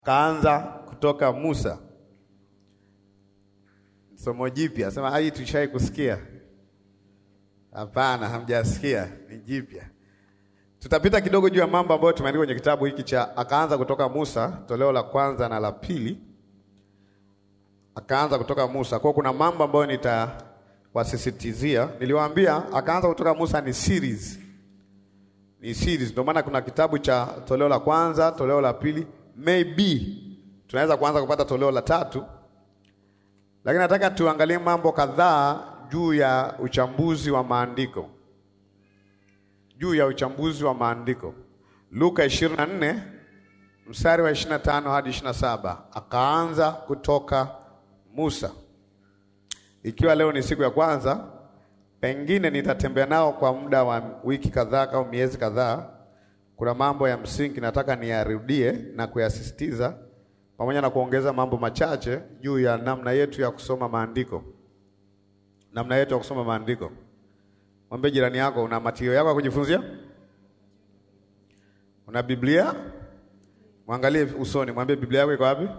kaanza kutoka Musa. Somo jipya, sema hii tushai kusikia? Hapana, hamjasikia, ni jipya. Tutapita kidogo juu ya mambo ambayo tumeandika kwenye kitabu hiki cha akaanza kutoka Musa, toleo la kwanza na la pili. Akaanza kutoka Musa, kwa kuna mambo ambayo nitawasisitizia. Niliwaambia akaanza kutoka Musa ni series, ni series. Ndio maana kuna kitabu cha toleo la kwanza, toleo la pili, maybe tunaweza kuanza kupata toleo la tatu, lakini nataka tuangalie mambo kadhaa juu ya uchambuzi wa maandiko juu ya uchambuzi wa maandiko. Luka 24 mstari wa 25 hadi 27, akaanza kutoka Musa. Ikiwa leo ni siku ya kwanza, pengine nitatembea nao kwa muda wa wiki kadhaa au miezi kadhaa. Kuna mambo ya msingi nataka niyarudie na kuyasisitiza, pamoja na kuongeza mambo machache juu ya namna yetu ya kusoma maandiko, namna yetu ya kusoma maandiko. Mwambie jirani yako, una matio yako ya kujifunzia? Una Biblia? Mwangalie usoni, mwambie Biblia yako iko wapi?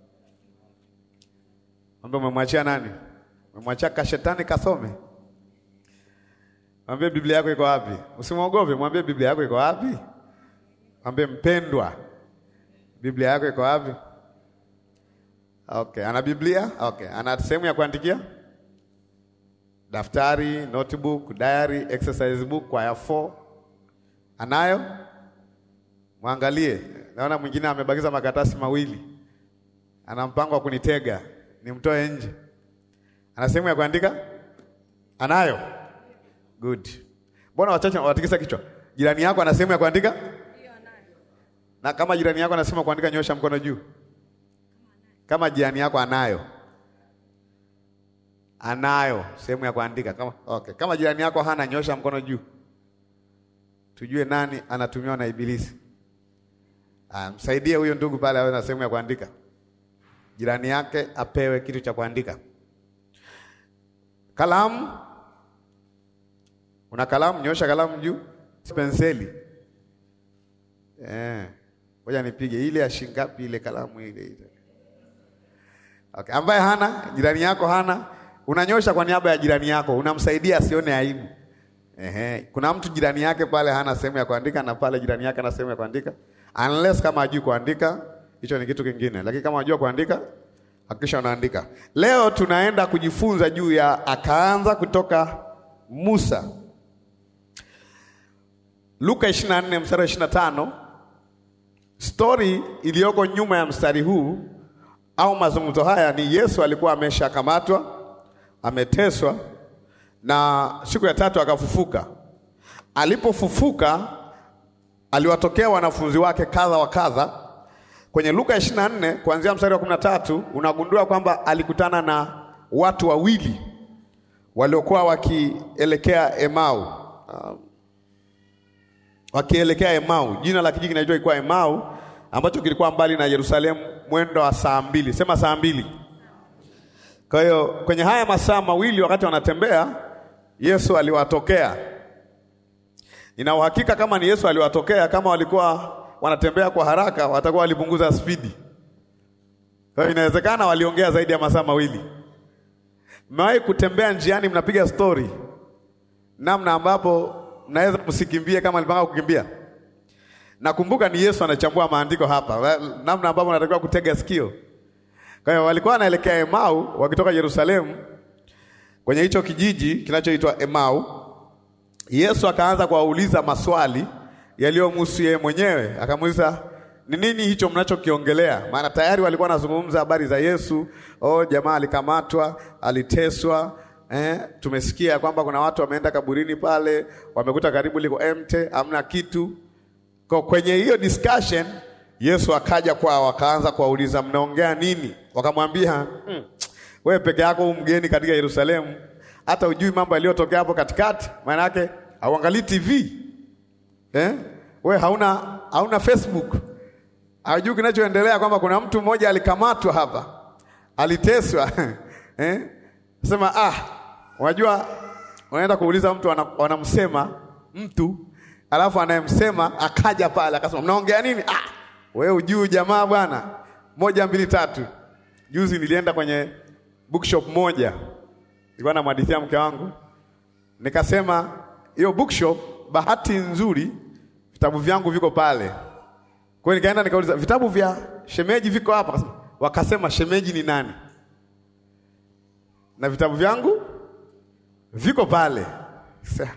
Mwambie umemwachia nani? Umemwachia kashetani kasome? Mwambie Biblia yako iko wapi? Usimwogope, mwambie Biblia yako iko wapi? Mwambie mpendwa, Biblia yako iko wapi? Okay, ana Biblia? Okay, ana sehemu ya kuandikia? Daftari, notebook, diary, exercise book, kwaya 4 anayo? Mwangalie, naona mwingine amebakiza makaratasi mawili, ana mpango wa kunitega nimtoe nje. Ana sehemu ya kuandika? Anayo? Good. Mbona wachache watikisa kichwa? Jirani yako ana sehemu ya kuandika? Ndio anayo. Na kama jirani yako anasema kuandika, nyosha mkono juu. Kama jirani yako anayo anayo sehemu ya kuandika kama, okay. Kama jirani yako hana, nyosha mkono juu, tujue nani anatumiwa na Ibilisi. Ah, msaidie huyo ndugu pale awe na sehemu ya kuandika, jirani yake apewe kitu cha kuandika. Kalamu, una kalamu? Nyosha kalamu juu. Penseli eh, ngoja nipige ile ya shingapi ile kalamu ile ile. Okay. Ambaye hana, jirani yako hana unanyosha kwa niaba ya jirani yako, unamsaidia asione aibu. Ehe, kuna mtu jirani yake pale hana sehemu ya kuandika na pale jirani yake ana sehemu ya kuandika, unless kama hajui kuandika, hicho ni kitu kingine, lakini kama unajua kuandika, hakikisha unaandika. Leo tunaenda kujifunza juu ya akaanza kutoka Musa, Luka 24 mstari wa 25. Story iliyoko nyuma ya mstari huu au mazungumzo haya ni Yesu alikuwa ameshakamatwa ameteswa na siku ya tatu akafufuka. Alipofufuka aliwatokea wanafunzi wake kadha wa kadha. Kwenye Luka 24 kuanzia mstari wa 13 unagundua kwamba alikutana na watu wawili waliokuwa wakielekea Emau, uh, wakielekea Emau. Jina la kijiji kinaitwa ilikuwa Emau, ambacho kilikuwa mbali na Yerusalemu mwendo wa saa mbili. Sema saa mbili. Kwa hiyo kwenye haya masaa mawili wakati wanatembea, Yesu aliwatokea. Nina uhakika kama ni Yesu aliwatokea, kama walikuwa wanatembea kwa haraka, watakuwa walipunguza spidi. Kwa hiyo inawezekana waliongea zaidi ya masaa mawili. Mmewahi kutembea njiani, mnapiga stori namna ambapo mnaweza msikimbie kama alipanga kukimbia. Nakumbuka ni Yesu anachambua maandiko hapa, namna ambapo natakiwa kutega sikio. Kwa hiyo walikuwa wanaelekea Emau wakitoka Yerusalemu kwenye hicho kijiji kinachoitwa Emau. Yesu akaanza kuwauliza maswali yaliyomhusu yeye mwenyewe. Akamuuliza, ni nini hicho mnachokiongelea? Maana tayari walikuwa wanazungumza habari za Yesu. Oh, jamaa alikamatwa, aliteswa. Eh, tumesikia kwamba kuna watu wameenda kaburini pale, wamekuta karibu liko empty, hamna kitu. Kwa kwenye hiyo discussion Yesu akaja kwao akaanza kuwauliza mnaongea nini? Wakamwambia mm, wewe peke yako huu mgeni katika Yerusalemu, hata ujui mambo yaliyotokea hapo katikati. Maana yake hauangalii TV eh? Wewe hauna hauna Facebook, haujui kinachoendelea, kwamba kuna mtu mmoja alikamatwa hapa, aliteswa eh? Sema ah, unajua unaenda kuuliza mtu wanamsema mtu alafu anayemsema akaja pale akasema mnaongea nini? Ah, wewe ujui jamaa bwana, moja mbili tatu. Juzi nilienda kwenye bookshop moja, nilikuwa namhadithia mke wangu, nikasema hiyo bookshop, bahati nzuri vitabu vyangu viko pale. Kwa hiyo nikaenda nikauliza, vitabu vya shemeji viko hapa? Akasema- Wakasema shemeji ni nani? Na vitabu vyangu viko pale. Sasa,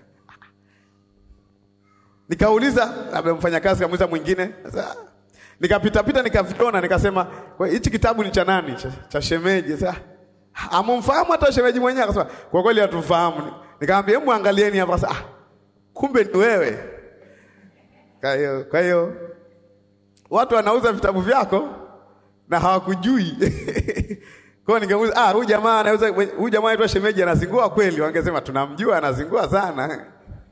Nikauliza labda mfanyakazi kamuuliza mwingine. Sasa nikapita pita nikaviona nikasema "Kwa hichi kitabu ni cha nani? Cha, cha shemeji. Sasa amumfahamu hata shemeji mwenyewe akasema kwa kweli hatufahamu. Nikamwambia hebu angalieni hapa sasa. Ah, kumbe ni wewe. Kwa hiyo kwa hiyo watu wanauza vitabu vyako na hawakujui. Kwa hiyo ningemuuliza ah, huyu jamaa anauza huyu jamaa anaitwa shemeji anazingua kweli? Wangesema tunamjua anazingua sana.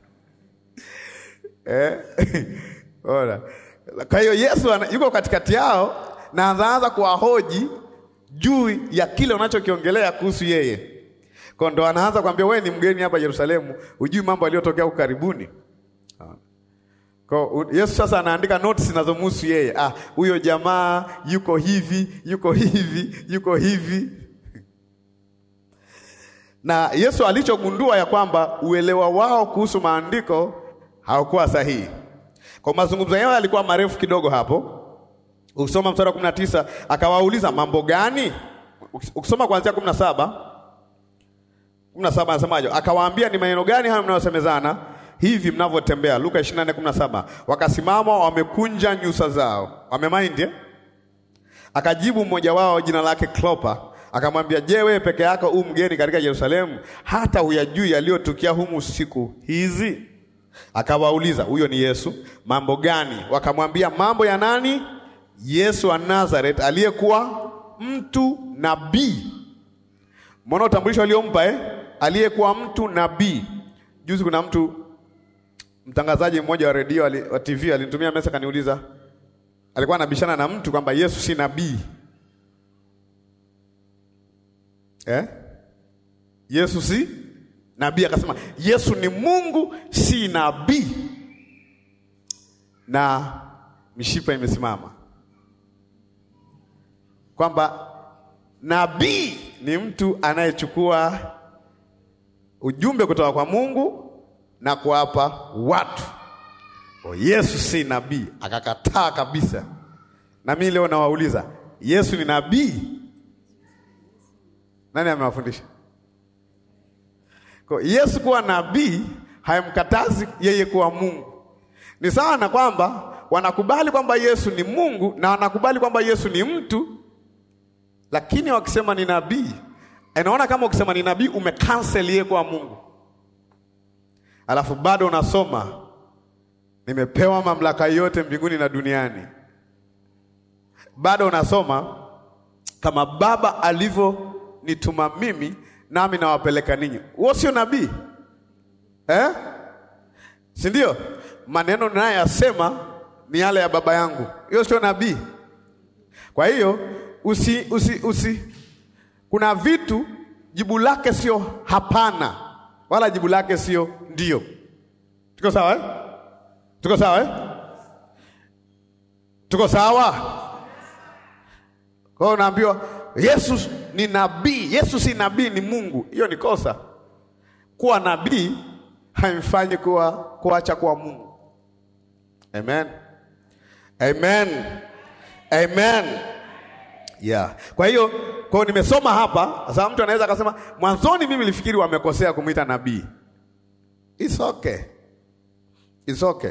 Eh? Ora. Kwa hiyo Yesu ana- yuko katikati yao na anaanza kuwahoji juu ya kile unachokiongelea kuhusu yeye. Kwa ndo anaanza kuambia wewe ni mgeni hapa Yerusalemu, hujui mambo yaliyotokea huko karibuni. Kwa u- Yesu sasa anaandika notes zinazomhusu yeye. Ah, huyo jamaa yuko hivi, yuko hivi, yuko hivi. Na Yesu alichogundua ya kwamba uelewa wao kuhusu maandiko haukuwa sahihi. Kwa mazungumzo yao yalikuwa marefu kidogo hapo. Ukisoma mstari wa 19 akawauliza mambo gani? Ukisoma kuanzia 17 17 anasemaje? Akawaambia ni maneno gani hayo mnayosemezana hivi mnavyotembea? Luka 24:17. Wakasimama wamekunja nyuso zao. Wamemind eh? Akajibu mmoja wao jina lake Klopa, akamwambia, je, wewe peke yako u mgeni katika Yerusalemu, hata huyajui yaliyotukia humu siku hizi? Akawauliza, huyo ni Yesu, mambo gani? Wakamwambia, mambo ya nani? Yesu wa Nazareth, aliyekuwa mtu nabii. Mbona utambulisho aliompa eh? Aliyekuwa mtu nabii. Juzi kuna mtu mtangazaji mmoja wa redio ali- wa TV alinitumia message akaniuliza, alikuwa anabishana na mtu kwamba Yesu si nabii eh? Yesu si nabii, akasema Yesu ni Mungu, si nabii, na mishipa imesimama kwamba nabii ni mtu anayechukua ujumbe kutoka kwa Mungu na kuwapa watu. O, Yesu si nabii, akakataa kabisa. Na mimi leo nawauliza, Yesu ni nabii? Nani amewafundisha? Kwa Yesu kuwa nabii haimkatazi yeye kuwa Mungu. Ni sawa na kwamba wanakubali kwamba Yesu ni Mungu na wanakubali kwamba Yesu ni mtu, lakini wakisema ni nabii, inaona kama ukisema ni nabii umekansel yeye kuwa Mungu, alafu bado unasoma nimepewa mamlaka yote mbinguni na duniani. Bado unasoma kama Baba alivyonituma mimi, nami nawapeleka ninyi. Huo sio nabii eh? si ndio? Maneno ninayoyasema ni yale ya Baba yangu, hiyo sio nabii. Kwa hiyo usi, usi, usi, kuna vitu jibu lake sio hapana, wala jibu lake sio ndio. Tuko sawa eh? Tuko sawa eh? Tuko sawa. Kwa hiyo unaambiwa Yesu ni nabii. Yesu si nabii, ni Mungu. Hiyo ni kosa. Kuwa nabii haimfanyi kuwa kuacha kuwa Mungu. Amen. Amen. Amen. Yeah. Kwa hiyo kwa hiyo nimesoma hapa, sasa mtu anaweza akasema mwanzoni mimi nilifikiri wamekosea kumwita nabii. It's okay. It's okay.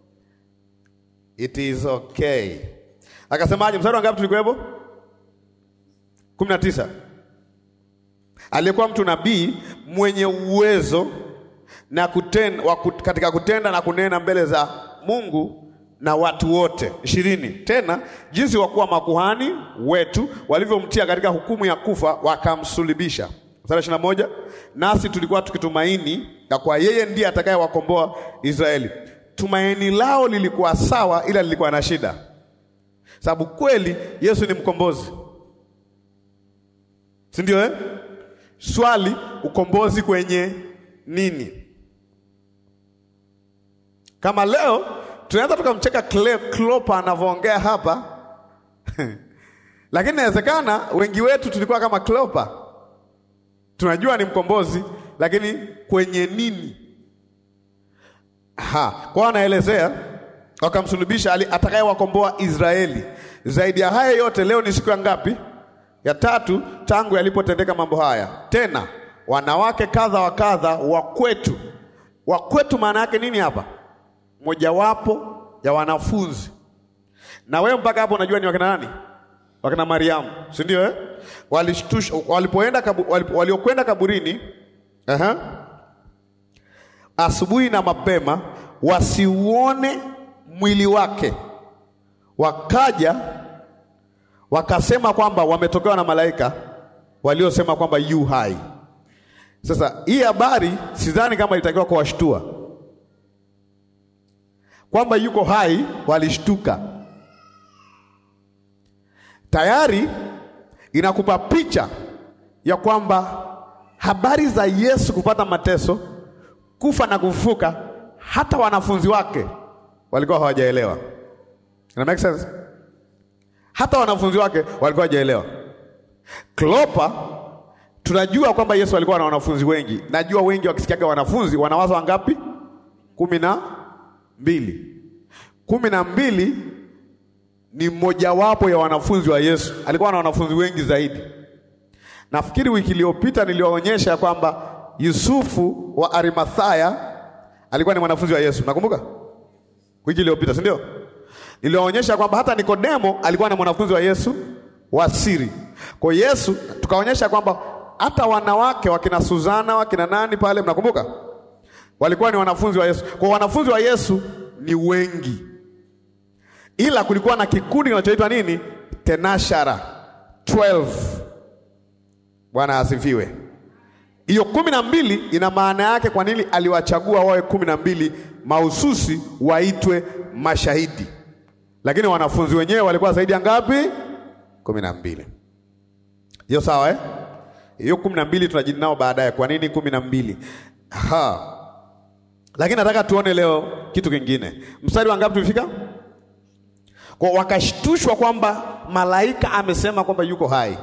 It is okay. Akasemaje mstari wa ngapi tulikuwepo? kumi na tisa. Aliyekuwa mtu nabii mwenye uwezo na kutenda, wa kut, katika kutenda na kunena mbele za Mungu na watu wote. ishirini. Tena jinsi wakuwa makuhani wetu walivyomtia katika hukumu ya kufa wakamsulibisha. Mstari ishirini na moja. Nasi tulikuwa tukitumaini ya kwa yeye ndiye atakayewakomboa Israeli. Tumaini lao lilikuwa sawa, ila lilikuwa na shida, sababu kweli Yesu ni mkombozi, si ndio eh? Swali, ukombozi kwenye nini? Kama leo tunaweza tukamcheka Klopa anavyoongea hapa Lakini inawezekana wengi wetu tulikuwa kama Kleopa, tunajua ni mkombozi, lakini kwenye nini? Ha, kwa anaelezea wakamsulubisha atakayewakomboa Israeli. Zaidi ya haya yote, leo ni siku ya ngapi? Ya tatu tangu yalipotendeka mambo haya. Tena wanawake kadha wa kadha wa kwetu. Wa kwetu maana yake nini hapa? Mojawapo ya wanafunzi. Na wewe mpaka hapo unajua ni wakina nani? Wakina Mariamu, si ndio eh? Walishtusha walipoenda kabu, walip, waliokwenda kaburini aha, asubuhi na mapema wasiuone mwili wake, wakaja wakasema kwamba wametokewa na malaika waliosema kwamba yu hai. Sasa hii habari sidhani kama ilitakiwa kuwashtua kwamba yuko hai, walishtuka tayari. Inakupa picha ya kwamba habari za Yesu kupata mateso, kufa na kufufuka, hata wanafunzi wake walikuwa hawajaelewa. Ina make sense? Hata wanafunzi wake walikuwa hawajaelewa. Klopa tunajua kwamba Yesu alikuwa na wanafunzi wengi. Najua wengi wakisikiaga wanafunzi wanawaza wangapi? kumi na mbili. Kumi na mbili ni mmojawapo ya wanafunzi wa Yesu. Alikuwa na wanafunzi wengi zaidi. Nafikiri wiki iliyopita niliwaonyesha kwamba Yusufu wa Arimathaya alikuwa ni mwanafunzi wa Yesu. Nakumbuka wiki iliyopita, si ndio? Niliwaonyesha kwamba hata Nikodemo alikuwa na mwanafunzi wa Yesu wa siri. Kwa Yesu tukaonyesha kwamba hata wanawake wakina Suzana wakina nani pale, mnakumbuka, walikuwa ni wanafunzi wa Yesu. Kwa wanafunzi wa Yesu ni wengi, ila kulikuwa na kikundi kinachoitwa nini? Tenashara 12. Bwana asifiwe. Hiyo kumi na mbili ina maana yake. Kwa nini aliwachagua wawe kumi na mbili mahususi waitwe mashahidi? Lakini wanafunzi wenyewe walikuwa zaidi ya ngapi? kumi na mbili. Hiyo sawa eh? Hiyo kumi na mbili tunajidi nao baadaye. Kwa nini kumi na mbili? Ha. Lakini nataka tuone leo kitu kingine. Mstari wa ngapi tulifika? Kwa wakashtushwa kwamba malaika amesema kwamba yuko hai.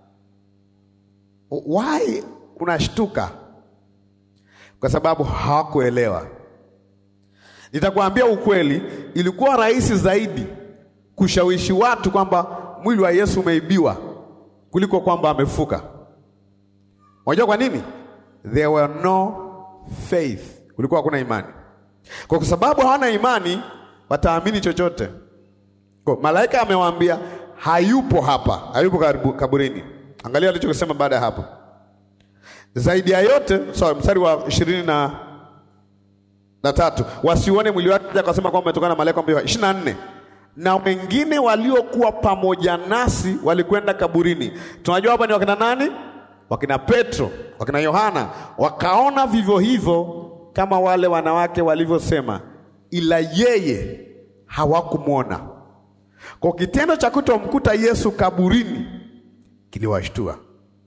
Why unashtuka? Kwa sababu hawakuelewa. Nitakwambia ukweli, ilikuwa rahisi zaidi kushawishi watu kwamba mwili wa Yesu umeibiwa kuliko kwamba amefuka. Unajua kwa nini? There were no faith, kulikuwa hakuna imani. Kwa sababu hawana imani, wataamini chochote. Kwa malaika amewaambia hayupo hapa, hayupo karibu kaburini. Angalia alichokisema baada ya hapo. Zaidi ya yote, sorry, mstari wa ishirini na na tatu, wasiuone mwili wake, akasema kwamba umetokana na malaika mbio. ishirini na nne na wengine waliokuwa pamoja nasi walikwenda kaburini. Tunajua hapa ni wakina nani? Wakina Petro, wakina Yohana, wakaona vivyo hivyo kama wale wanawake walivyosema, ila yeye hawakumwona. Kwa kitendo cha kutomkuta Yesu kaburini kiliwashtua.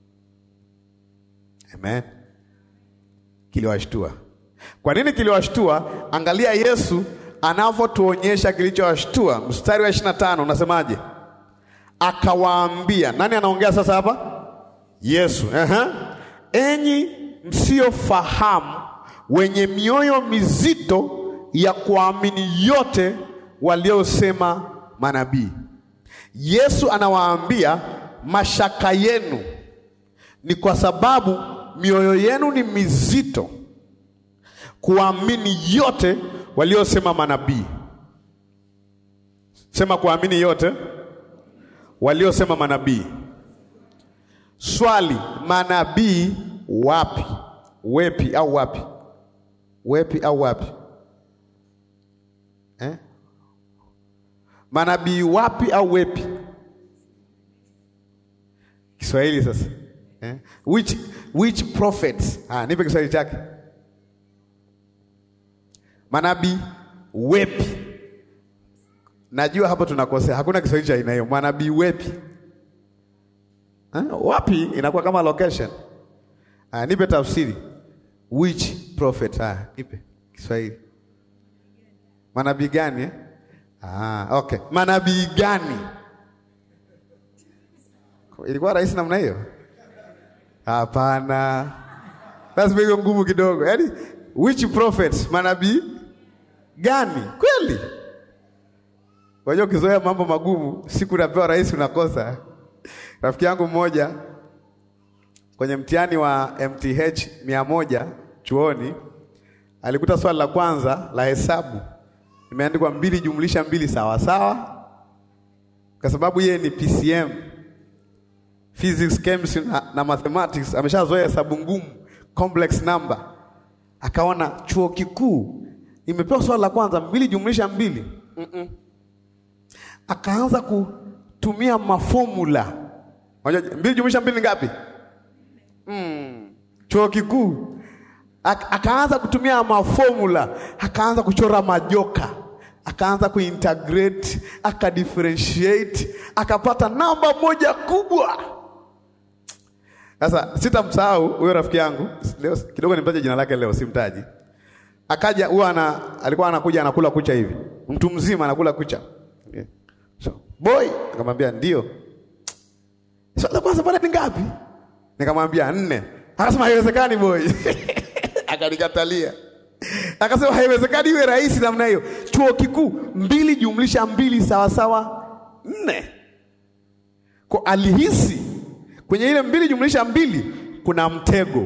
Amen, kiliwashtua. Kwa nini kiliwashtua? Angalia Yesu anavyotuonyesha kilichowashtua. Mstari wa ishirini na tano unasemaje? Akawaambia, nani anaongea sasa hapa? Yesu. Aha. Enyi msiofahamu, wenye mioyo mizito ya kuamini yote waliosema manabii. Yesu anawaambia mashaka yenu ni kwa sababu mioyo yenu ni mizito kuamini yote waliosema manabii. Sema kuamini yote waliosema manabii. Swali, manabii wapi? Wepi au wapi? Wepi au wapi eh? Manabii wapi au wepi? Kiswahili sasa eh? Which, which prophets? Ah, nipe Kiswahili chake. Manabii wepi? Najua hapo tunakosea, hakuna Kiswahili cha aina hiyo. Manabii wepi? Ha? Wapi inakuwa kama location. Ah, nipe tafsiri. Which prophet? Ah, nipe Kiswahili. Manabii gani eh? Ah, okay. Manabii gani? Ilikuwa rahisi namna hiyo? Hapana, lazima iwe ngumu kidogo. Yaani, which prophets, manabii gani? Kweli wajua, ukizoea mambo magumu, siku unapewa rahisi unakosa. Rafiki yangu mmoja kwenye mtihani wa MTH mia moja chuoni alikuta swali la kwanza la hesabu imeandikwa mbili jumlisha mbili sawa sawa, kwa sababu yeye ni PCM physics, chemistry na, na mathematics, ameshazoea hesabu ngumu, complex number. Akaona chuo kikuu imepewa swali la kwanza mbili jumlisha mbili mm -mm. Akaanza kutumia mafomula. Unajua mbili jumlisha mbili ni ngapi? mm. Chuo kikuu akaanza kutumia mafomula, akaanza kuchora majoka, akaanza kuintegrate, akadifferentiate, akapata namba moja kubwa. Sasa sitamsahau huyo rafiki yangu leo, kidogo nimtaje jina lake leo, simtaji. Akaja huwa ana, alikuwa anakuja anakula kucha hivi, mtu mzima anakula kucha okay. So, boy nikamwambia ndio. Swali la kwanza pale ni ngapi? Nikamwambia nne. Akasema haiwezekani boy. Akanikatalia. Akasema haiwezekani iwe rahisi namna hiyo. Chuo kikuu mbili jumlisha mbili sawa sawa nne. Kwa alihisi kwenye ile mbili jumlisha mbili kuna mtego.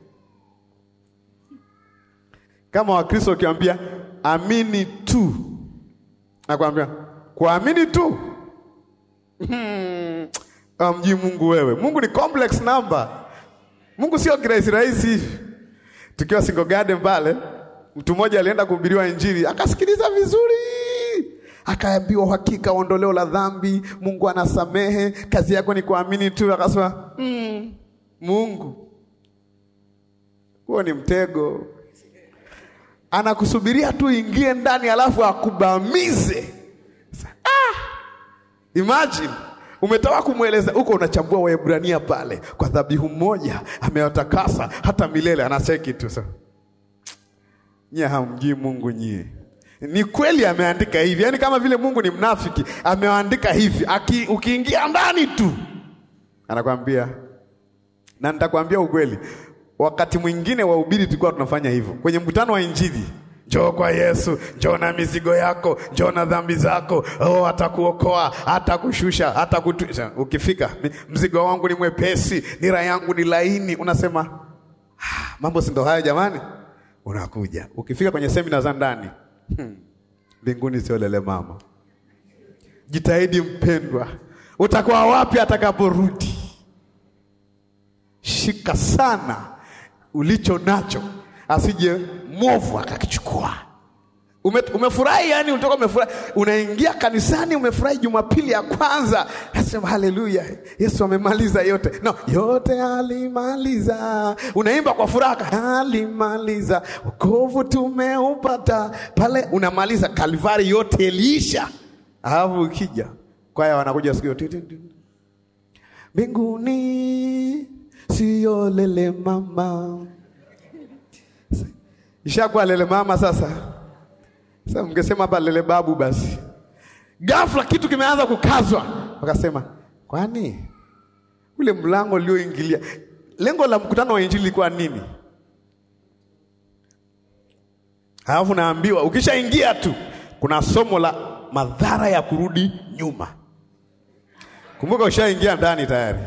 Kama Wakristo ukiwaambia amini tu, nakwambia kuamini tu hmm. Amjui Mungu wewe. Mungu ni complex number. Mungu sio kirahisi rahisi hivi. Tukiwa Single Garden pale, mtu mmoja alienda kuhubiriwa Injili, akasikiliza vizuri, akaambiwa uhakika ondoleo la dhambi, Mungu anasamehe, kazi yako ni kuamini tu. Akasema mm, Mungu huo ni mtego, anakusubiria tu ingie ndani, alafu akubamize. Ah, imagine umetoka kumweleza huko, unachambua Waebrania pale, kwa dhabihu moja amewatakasa hata milele. Anaseki tu sasa, nyie hamjui Mungu nyie. Ni kweli ameandika hivi, yaani kama vile Mungu ni mnafiki, ameandika hivi. Aki, ukiingia ndani tu anakwambia, na nitakwambia ukweli, wakati mwingine wahubiri tulikuwa tunafanya hivyo kwenye mkutano wa Injili. Njoo kwa Yesu, njoo na mizigo yako, njoo na dhambi zako. Oh, atakuokoa, atakushusha, atakutu. Ukifika, mzigo wangu ni mwepesi, nira yangu ni laini. Unasema ah, mambo si ndo hayo jamani? Unakuja ukifika kwenye semina za ndani mbinguni, hmm, sio lele mama. Jitahidi mpendwa, utakuwa wapi atakaporudi? Shika sana ulicho nacho asije mwovu akakichukua. Ume, umefurahi yani, ulitoka umefurahi, unaingia kanisani umefurahi, Jumapili ya kwanza nasema haleluya, Yesu amemaliza yote. No, yote alimaliza. Unaimba kwa furaha, alimaliza, wokovu tumeupata pale, unamaliza Kalvari, yote iliisha. Alafu ukija kwaya wanakuja siku yote, mbinguni sio lele mama Ishakuwa lele mama sasa. Sasa mngesema hapa lele babu basi. Ghafla kitu kimeanza kukazwa. Wakasema, kwani ule mlango ulioingilia, lengo la mkutano wa injili lilikuwa nini? Alafu naambiwa ukishaingia tu kuna somo la madhara ya kurudi nyuma. Kumbuka ushaingia ndani tayari.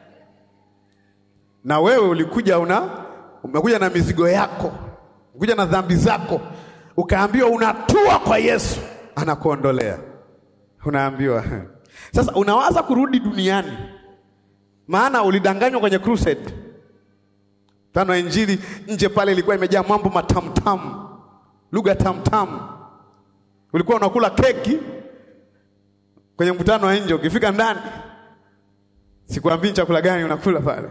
Na wewe ulikuja una umekuja na mizigo yako kuja na dhambi zako, ukaambiwa unatua kwa Yesu, anakuondolea. Unaambiwa sasa, unawaza kurudi duniani, maana ulidanganywa kwenye crusade tano. Injili nje pale ilikuwa imejaa mambo matamtamu, lugha tamtamu. Ulikuwa unakula keki kwenye mkutano wa nje, ukifika ndani, sikuambii chakula gani unakula pale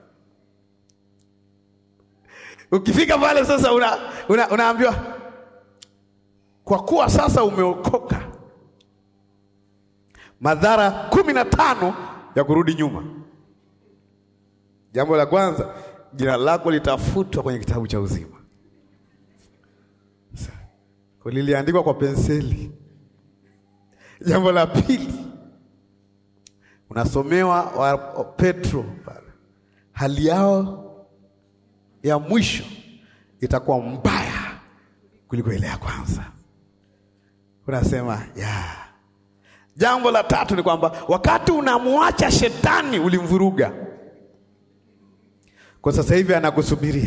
Ukifika pale sasa una, una, unaambiwa kwa kuwa sasa umeokoka, madhara kumi na tano ya kurudi nyuma. Jambo la kwanza, jina lako litafutwa kwenye kitabu cha uzima. Liliandikwa kwa penseli. Jambo la pili, unasomewa wa Petro pale, hali yao ya mwisho itakuwa mbaya kuliko ile ya kwanza. Unasema ya jambo la tatu ni kwamba wakati unamwacha shetani ulimvuruga, kwa sasa hivi anakusubiria.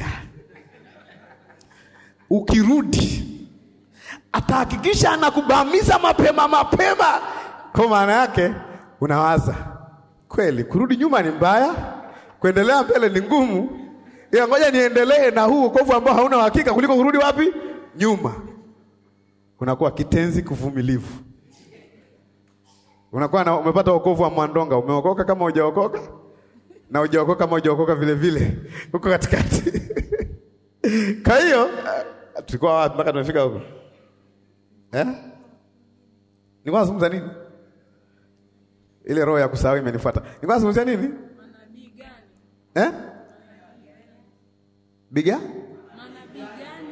Ukirudi atahakikisha anakubamiza mapema mapema. Kwa maana yake unawaza kweli, kurudi nyuma ni mbaya, kuendelea mbele ni ngumu, ila ngoja niendelee na huu wokovu ambao hauna uhakika kuliko kurudi wapi nyuma. Unakuwa kitenzi kuvumilivu, unakuwa na, umepata wokovu wa mwandonga, umeokoka kama hujaokoka na hujaokoka kama hujaokoka vile vile, huko katikati. Kwa hiyo tulikuwa wapi mpaka tumefika huko eh? Nilikuwa nazungumza nini? Ile roho ya kusahau imenifuata. Nilikuwa nazungumzia nini? Manabii gani? Eh? Biga? Manabii gani?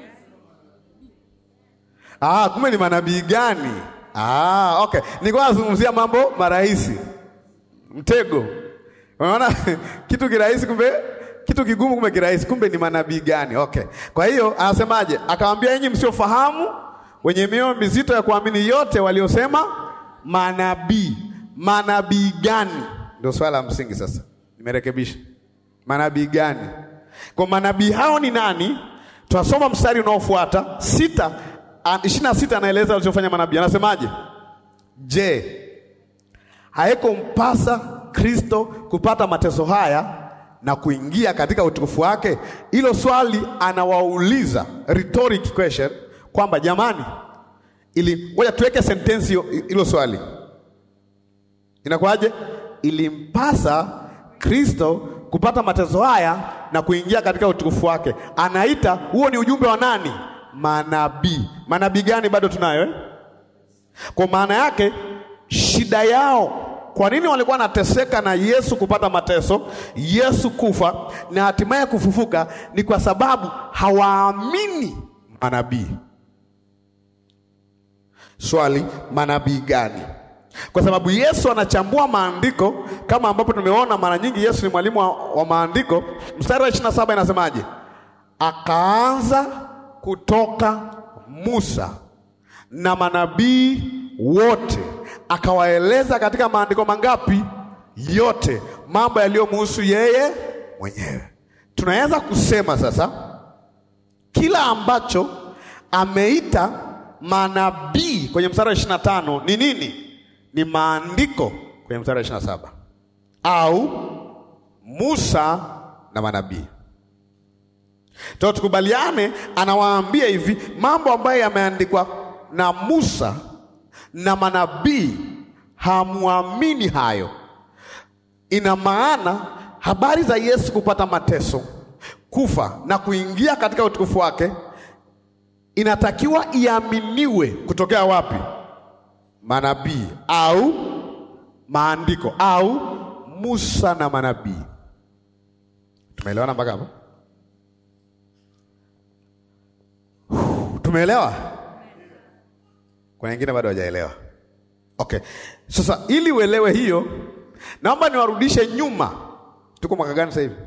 Ah, kumbe ni manabii gani? Ah, okay. Nilikuwa nazungumzia mambo marahisi. Mtego. Unaona kitu kirahisi kumbe kitu kigumu kumbe kirahisi, kumbe ni manabii gani? Okay. Kwa hiyo anasemaje? Akawaambia, enyi msiofahamu, wenye mioyo mizito ya kuamini yote waliosema manabii. Manabii gani? Ndio swala la msingi sasa. Nimerekebisha. Manabii gani? Kwa manabii hao ni nani? Tunasoma mstari unaofuata sita, ishirini na sita anaeleza walichofanya manabii. Anasemaje? Je, haikumpasa Kristo kupata mateso haya na kuingia katika utukufu wake? Hilo swali anawauliza rhetoric question kwamba jamani, ili ngoja tuweke sentensi hiyo- hilo swali inakuwaje? Ilimpasa Kristo kupata mateso haya na kuingia katika utukufu wake. Anaita huo ni ujumbe wa nani? Manabii. Manabii gani? Bado tunayo eh? Kwa maana yake shida yao, kwa nini walikuwa wanateseka na Yesu kupata mateso, Yesu kufa na hatimaye kufufuka? Ni kwa sababu hawaamini manabii. Swali, manabii gani? Kwa sababu Yesu anachambua maandiko kama ambapo tumeona mara nyingi. Yesu ni mwalimu wa, wa maandiko. Mstari wa 27 inasemaje? Akaanza kutoka Musa na manabii wote, akawaeleza katika maandiko mangapi? Yote, mambo yaliyomhusu yeye mwenyewe. Tunaweza kusema sasa kila ambacho ameita manabii kwenye mstari wa ishirini na tano ni nini? Ni maandiko kwenye mstari wa ishirini na saba au Musa na manabii. To tukubaliane, anawaambia hivi mambo ambayo yameandikwa na Musa na manabii, hamwamini hayo. Ina maana habari za Yesu kupata mateso, kufa na kuingia katika utukufu wake inatakiwa iaminiwe kutokea wapi? Manabii au maandiko au Musa na manabii. Tumeelewana mpaka hapo? Tumeelewa? Kuna wengine bado hawajaelewa. Okay, sasa ili uelewe hiyo, naomba niwarudishe nyuma. Tuko mwaka gani sasa hivi?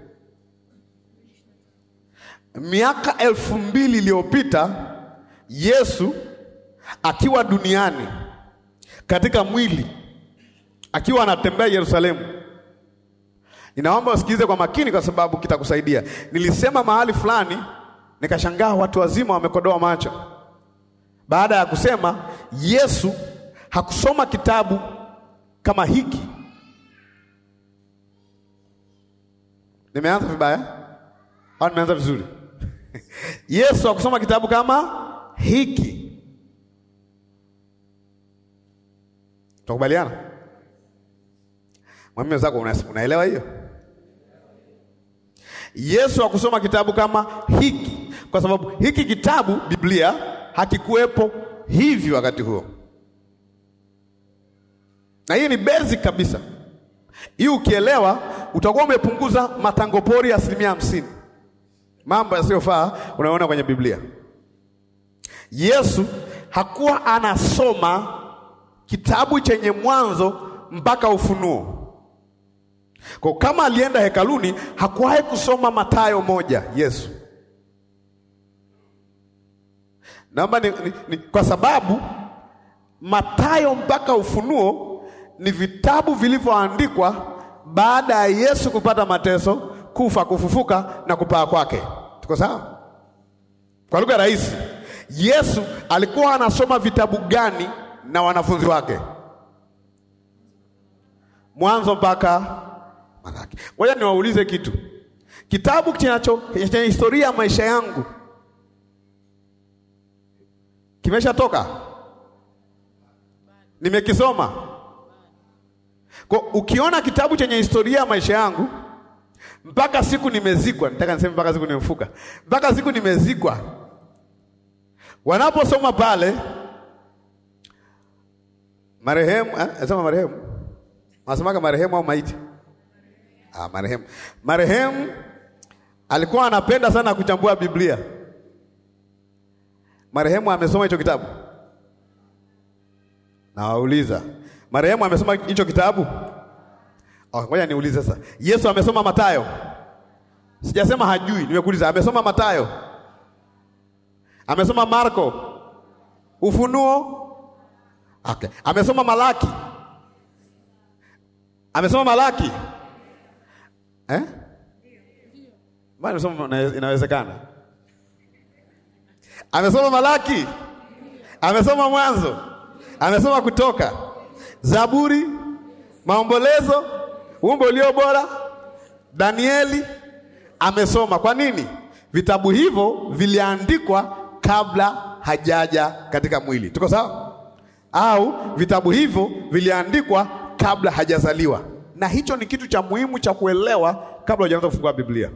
Miaka elfu mbili iliyopita Yesu akiwa duniani katika mwili akiwa anatembea Yerusalemu. Ninaomba usikilize kwa makini, kwa sababu kitakusaidia. Nilisema mahali fulani, nikashangaa watu wazima wamekodoa macho baada ya kusema Yesu hakusoma kitabu kama hiki. Nimeanza vibaya au nimeanza vizuri? Yesu hakusoma kitabu kama hiki. Tukubaliana? Mwambie wenzako una, unaelewa hiyo? Yesu hakusoma kitabu kama hiki kwa sababu hiki kitabu Biblia hakikuwepo hivi wakati huo, na hii ni basic kabisa. Hii ukielewa, utakuwa umepunguza matango pori asilimia hamsini, mambo yasiyofaa unaona kwenye Biblia. Yesu hakuwa anasoma kitabu chenye mwanzo mpaka Ufunuo. Kwa kama alienda hekaluni, hakuwahi kusoma Mathayo moja Yesu. Naomba ni, ni, ni, kwa sababu Mathayo mpaka Ufunuo ni vitabu vilivyoandikwa baada ya Yesu kupata mateso, kufa, kufufuka na kupaa kwake. Tuko sawa? Kwa lugha rahisi, Yesu alikuwa anasoma vitabu gani na wanafunzi wake? Mwanzo mpaka Malaki. Ngoja niwaulize kitu. Kitabu kinacho chenye historia ya maisha yangu kimeshatoka? Nimekisoma. Kwa ukiona kitabu chenye historia ya maisha yangu mpaka siku nimezikwa, nataka niseme mpaka siku nimefuka, mpaka siku nimezikwa, wanaposoma pale marehemu, nasema marehemu, wanasemaga marehemu au maiti? Ah, marehemu. Marehemu alikuwa anapenda sana kuchambua Biblia. Marehemu amesoma hicho kitabu? Nawauliza, marehemu amesoma hicho kitabu? Oh, ngoja niulize sasa. Yesu amesoma Mathayo? Sijasema hajui, nimekuuliza amesoma Mathayo? Amesoma Marko? Ufunuo? Okay. Amesoma Malaki? Amesoma Malaki? Eh? Mbona amesoma inawezekana? Amesoma Malaki? Amesoma Mwanzo? Amesoma Kutoka, Zaburi, Maombolezo, Wimbo ulio bora, Danieli amesoma. Kwa nini? Vitabu hivyo viliandikwa kabla hajaja katika mwili. Tuko sawa? Au vitabu hivyo viliandikwa kabla hajazaliwa, na hicho ni kitu cha muhimu cha kuelewa kabla hujaanza kufungua Biblia.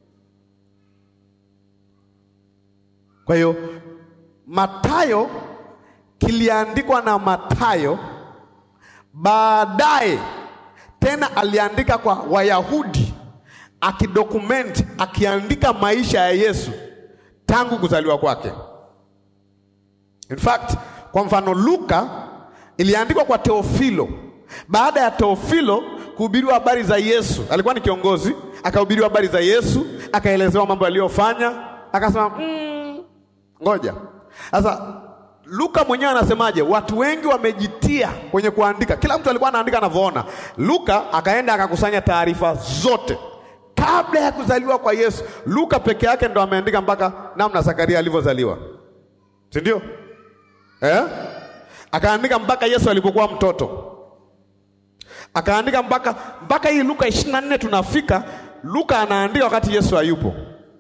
Kwa hiyo Mathayo kiliandikwa na Mathayo, baadaye tena aliandika kwa Wayahudi, akidokumenti, akiandika maisha ya Yesu tangu kuzaliwa kwake. In fact, kwa mfano Luka iliandikwa kwa Teofilo. Baada ya Teofilo kuhubiriwa habari za Yesu, alikuwa ni kiongozi, akahubiriwa habari za Yesu, akaelezewa mambo aliyofanya, akasema mm, ngoja sasa Luka mwenyewe anasemaje? Watu wengi wamejitia kwenye kuandika, kila mtu alikuwa anaandika anavyoona. Luka akaenda akakusanya taarifa zote kabla ya kuzaliwa kwa Yesu. Luka peke yake ndo ameandika mpaka namna Zakaria alivyozaliwa, si ndio? Eh? Akaandika mpaka Yesu alipokuwa mtoto, akaandika mpaka mpaka hii Luka ishirini na nne tunafika. Luka anaandika wakati Yesu hayupo.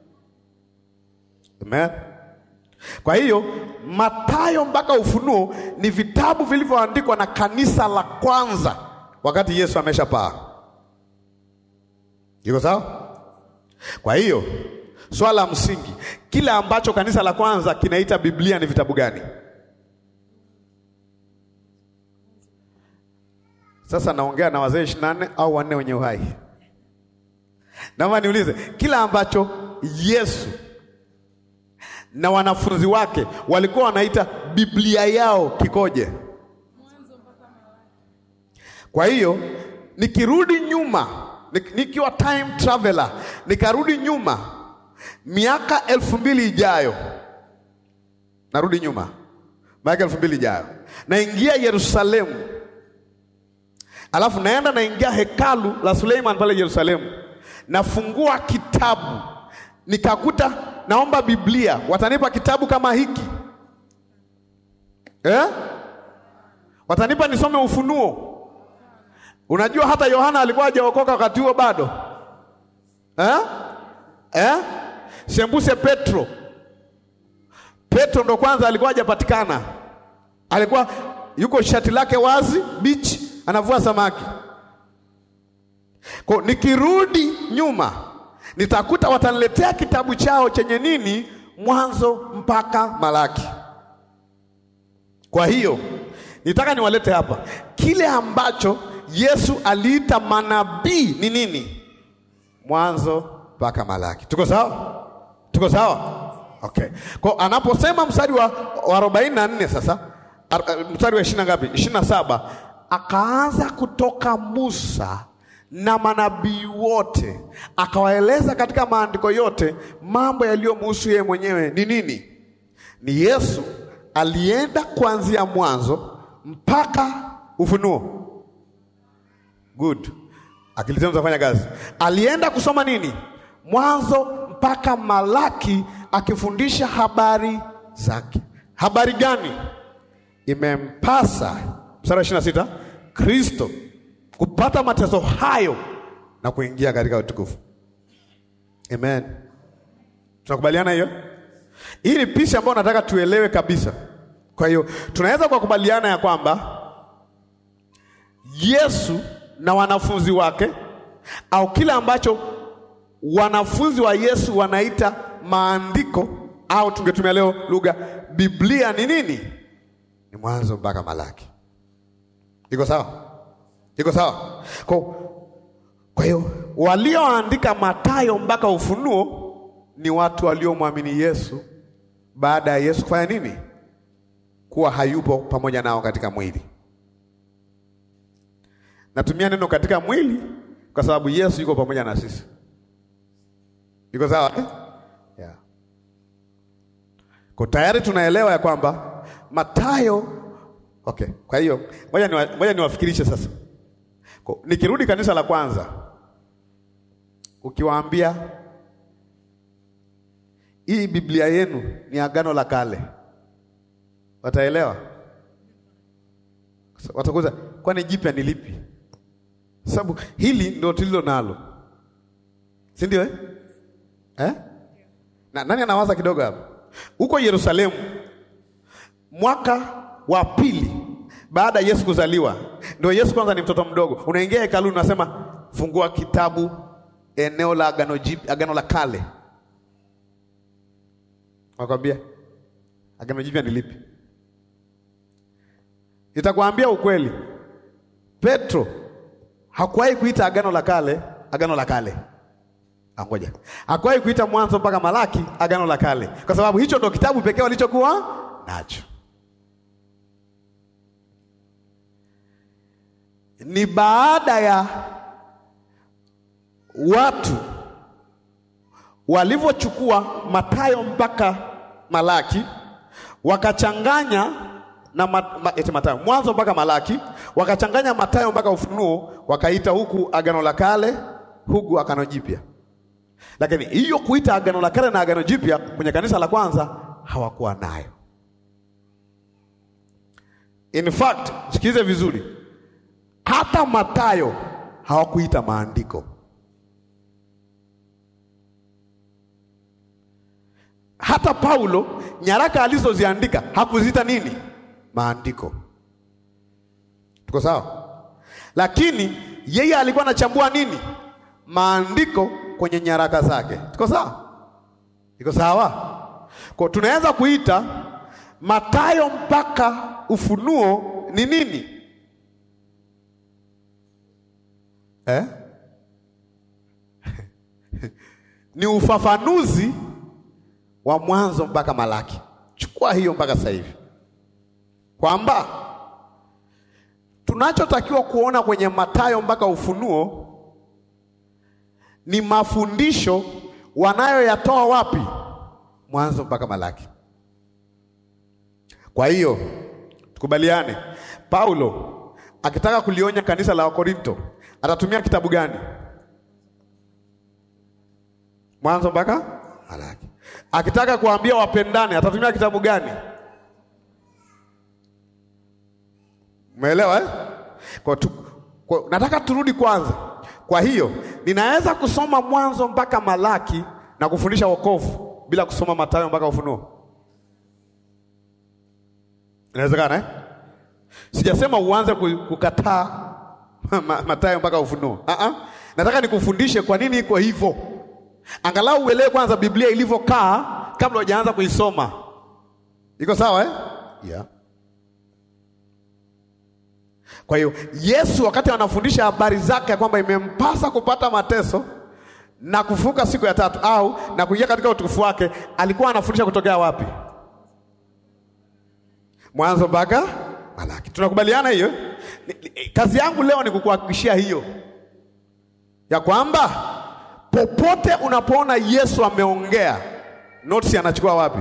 Amen. Kwa hiyo Mathayo mpaka Ufunuo ni vitabu vilivyoandikwa na kanisa la kwanza wakati Yesu ameshapaa. Iko sawa? Kwa hiyo swala la msingi, kile ambacho kanisa la kwanza kinaita Biblia ni vitabu gani? Sasa naongea na wazee ishirini na nne au wanne wenye uhai. Naomba niulize, kila ambacho Yesu na wanafunzi wake walikuwa wanaita Biblia yao kikoje? Kwa hiyo nikirudi nyuma, nikiwa time traveler, nikarudi nyuma miaka elfu mbili ijayo, narudi nyuma miaka elfu mbili ijayo, naingia Yerusalemu, alafu naenda naingia hekalu la Suleiman pale Yerusalemu, nafungua kitabu nikakuta naomba Biblia, watanipa kitabu kama hiki eh? Watanipa nisome Ufunuo. Unajua hata Yohana alikuwa hajaokoka wakati huo bado eh? Eh? Sembuse Petro, Petro ndo kwanza alikuwa hajapatikana, alikuwa yuko shati lake wazi beach, anavua samaki. Kwa nikirudi nyuma nitakuta wataniletea kitabu chao chenye nini, Mwanzo mpaka Malaki. Kwa hiyo nitaka niwalete hapa kile ambacho Yesu aliita manabii ni nini, Mwanzo mpaka Malaki. Tuko sawa? Tuko sawa? Okay. Kwa anaposema mstari wa arobaini na nne sasa, mstari wa ishirini na ngapi? ishirini na saba akaanza kutoka Musa na manabii wote, akawaeleza katika maandiko yote mambo yaliyomhusu yeye mwenyewe ni nini? Ni Yesu alienda kuanzia mwanzo mpaka Ufunuo. Good, akili zenu zafanya kazi. Alienda kusoma nini? Mwanzo mpaka Malaki, akifundisha habari zake. Habari gani? Imempasa, mstari wa ishirini na sita, Kristo kupata mateso hayo na kuingia katika utukufu. Amen, tunakubaliana hiyo? Hii ni picha ambayo nataka tuelewe kabisa. Kwa hiyo tunaweza kwa kubaliana ya kwamba Yesu na wanafunzi wake au kile ambacho wanafunzi wa Yesu wanaita maandiko au tungetumia leo lugha Biblia ni nini? Ni mwanzo mpaka Malaki. Iko sawa? Iko sawa? Kwa kwa hiyo walioandika Mathayo mpaka Ufunuo ni watu waliomwamini Yesu baada ya Yesu kufanya nini? Kuwa hayupo pamoja nao katika mwili. Natumia neno katika mwili kwa sababu Yesu yuko pamoja na sisi. Iko sawa eh? Yeah. Kwa tayari tunaelewa ya kwamba Mathayo okay. Kwa hiyo ngoja niwa, ngoja niwafikirishe sasa. Kwa, nikirudi kanisa la kwanza ukiwaambia hii Biblia yenu ni agano la kale, wataelewa? Watakuza, kwani jipya ni lipi? Sababu hili ndio tulilo nalo, si ndio eh? Eh? Na, nani anawaza kidogo hapa? Huko Yerusalemu mwaka wa pili baada ya Yesu kuzaliwa, ndio Yesu kwanza ni mtoto mdogo, unaingia hekaluni, unasema fungua kitabu eneo la agano jipya, agano la kale Wakwambia agano jipya ni lipi? Nitakwambia ukweli, Petro hakuwahi kuita agano la kale agano la kale. Angoja, hakuwahi kuita Mwanzo mpaka Malaki agano la kale, kwa sababu hicho ndo kitabu pekee walichokuwa nacho. Ni baada ya watu walivyochukua Mathayo mpaka Malaki wakachanganya na ma, ma, eti Mathayo Mwanzo mpaka Malaki wakachanganya Mathayo mpaka Ufunuo, wakaita huku agano la kale, huku agano jipya. Lakini hiyo kuita agano la kale na agano jipya kwenye kanisa la kwanza hawakuwa nayo. In fact, sikilize vizuri, hata Mathayo hawakuita maandiko hata Paulo nyaraka alizoziandika hakuziita nini? Maandiko. Tuko sawa? Lakini yeye alikuwa anachambua nini? Maandiko kwenye nyaraka zake. Tuko sawa? Iko sawa? Kwa tunaweza kuita Mathayo mpaka Ufunuo ni nini? Eh? ni ufafanuzi wa Mwanzo mpaka Malaki. Chukua hiyo mpaka sasa hivi, kwamba tunachotakiwa kuona kwenye Mathayo mpaka Ufunuo ni mafundisho wanayoyatoa wapi? Mwanzo mpaka Malaki. Kwa hiyo tukubaliane, Paulo akitaka kulionya kanisa la Wakorinto atatumia kitabu gani? Mwanzo mpaka Malaki. Akitaka kuambia wapendane atatumia kitabu gani? Umeelewa eh? Kwa tu, kwa, nataka turudi kwanza. Kwa hiyo ninaweza kusoma Mwanzo mpaka Malaki na kufundisha wokovu bila kusoma Mathayo mpaka Ufunuo. Inawezekana eh? Sijasema uanze kukataa Mathayo mpaka Ufunuo. Uh-uh. Nataka nikufundishe kwa nini iko hivyo. Angalau uelewe kwanza Biblia ilivyokaa kabla hujaanza kuisoma. Iko sawa eh? Yeah. Kwa hiyo Yesu wakati anafundisha habari zake ya kwamba imempasa kupata mateso na kufuka siku ya tatu au na kuingia katika utukufu wake, alikuwa anafundisha kutokea wapi? Mwanzo mpaka Malaki. Tunakubaliana hiyo? Kazi yangu leo ni kukuhakikishia hiyo. ya kwamba popote unapoona Yesu ameongea, notes anachukua wapi?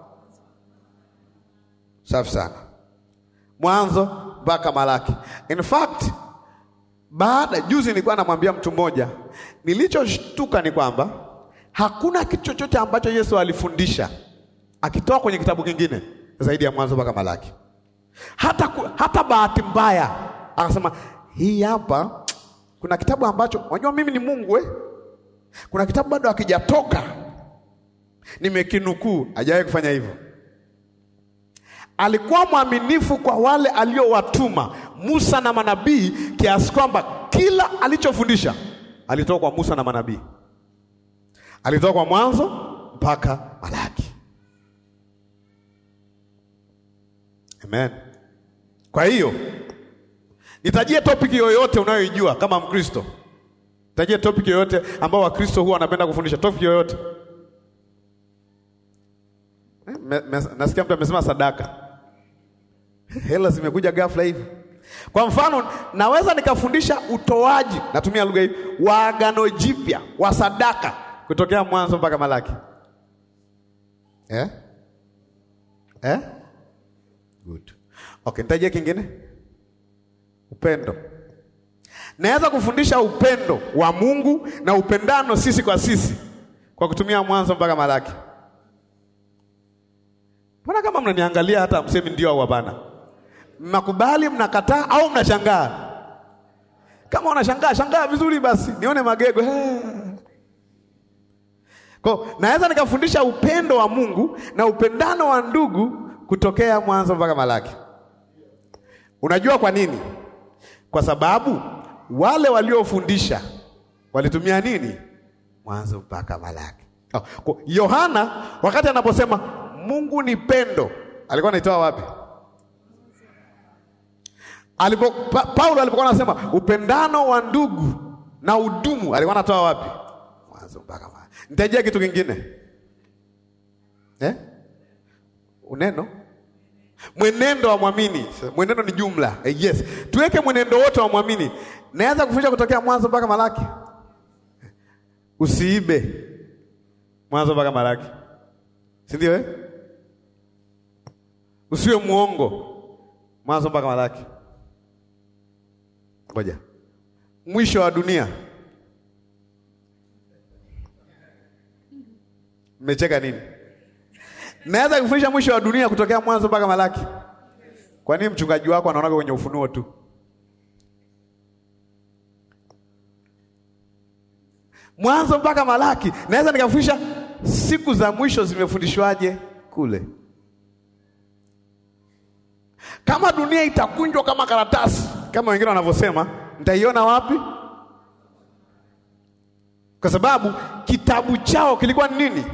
Safi sana, Mwanzo mpaka Malaki. In fact baada juzi nilikuwa namwambia mtu mmoja, nilichoshtuka ni kwamba hakuna kitu chochote ambacho Yesu alifundisha akitoa kwenye kitabu kingine zaidi ya Mwanzo mpaka Malaki. Hata, ku- hata bahati mbaya akasema hii hapa kuna kitabu ambacho unajua mimi ni Mungu eh? Kuna kitabu bado hakijatoka nimekinukuu. Hajawahi kufanya hivyo. Alikuwa mwaminifu kwa wale aliowatuma Musa na manabii, kiasi kwamba kila alichofundisha alitoka kwa Musa na manabii, alitoka kwa Mwanzo mpaka Malaki. Amen. Kwa hiyo nitajie topic yoyote unayoijua kama Mkristo, nitajie topic yoyote ambao Wakristo huwa wanapenda kufundisha, topic yoyote. Eh, me- me- Nasikia mtu amesema sadaka, hela zimekuja ghafla hivi. Kwa mfano, naweza nikafundisha utoaji, natumia lugha hii, wa agano jipya wa sadaka kutokea Mwanzo mpaka Malaki eh? Eh? Good. Okay, nitajie kingine upendo. Naweza kufundisha upendo wa Mungu na upendano sisi kwa sisi kwa kutumia Mwanzo mpaka Malaki. Mbona kama mnaniangalia hata msemi ndio au hapana? Mnakubali, mnakataa au mnashangaa? Kama unashangaa, shangaa vizuri basi, nione magego. He. Kwa naweza nikafundisha upendo wa Mungu na upendano wa ndugu kutokea Mwanzo mpaka Malaki. Unajua kwa nini? Kwa sababu wale waliofundisha walitumia nini? Mwanzo mpaka Malaki. Oh, kwa- Yohana wakati anaposema Mungu ni pendo, alikuwa anaitoa wapi? Alipo, pa, Paulo alipokuwa anasema upendano wa ndugu na udumu, alikuwa anatoa wapi? Mwanzo mpaka Malaki. Nitajia kitu kingine eh? Uneno mwenendo wa mwamini. Mwenendo ni jumla eh, yes, tuweke mwenendo wote wa mwamini. Naweza kufundisha kutokea Mwanzo mpaka Malaki. Usiibe, Mwanzo mpaka Malaki, si ndio eh? Usiwe muongo, Mwanzo mpaka Malaki. Ngoja, mwisho wa dunia. Mmecheka nini? Naweza kufundisha mwisho wa dunia kutokea Mwanzo mpaka Malaki. Kwa nini mchungaji wako anaonaga kwenye Ufunuo tu? Mwanzo mpaka Malaki, naweza nikafundisha siku za mwisho zimefundishwaje kule. Kama dunia itakunjwa kama karatasi, kama wengine wanavyosema, nitaiona wapi? Kwa sababu kitabu chao kilikuwa ni nini?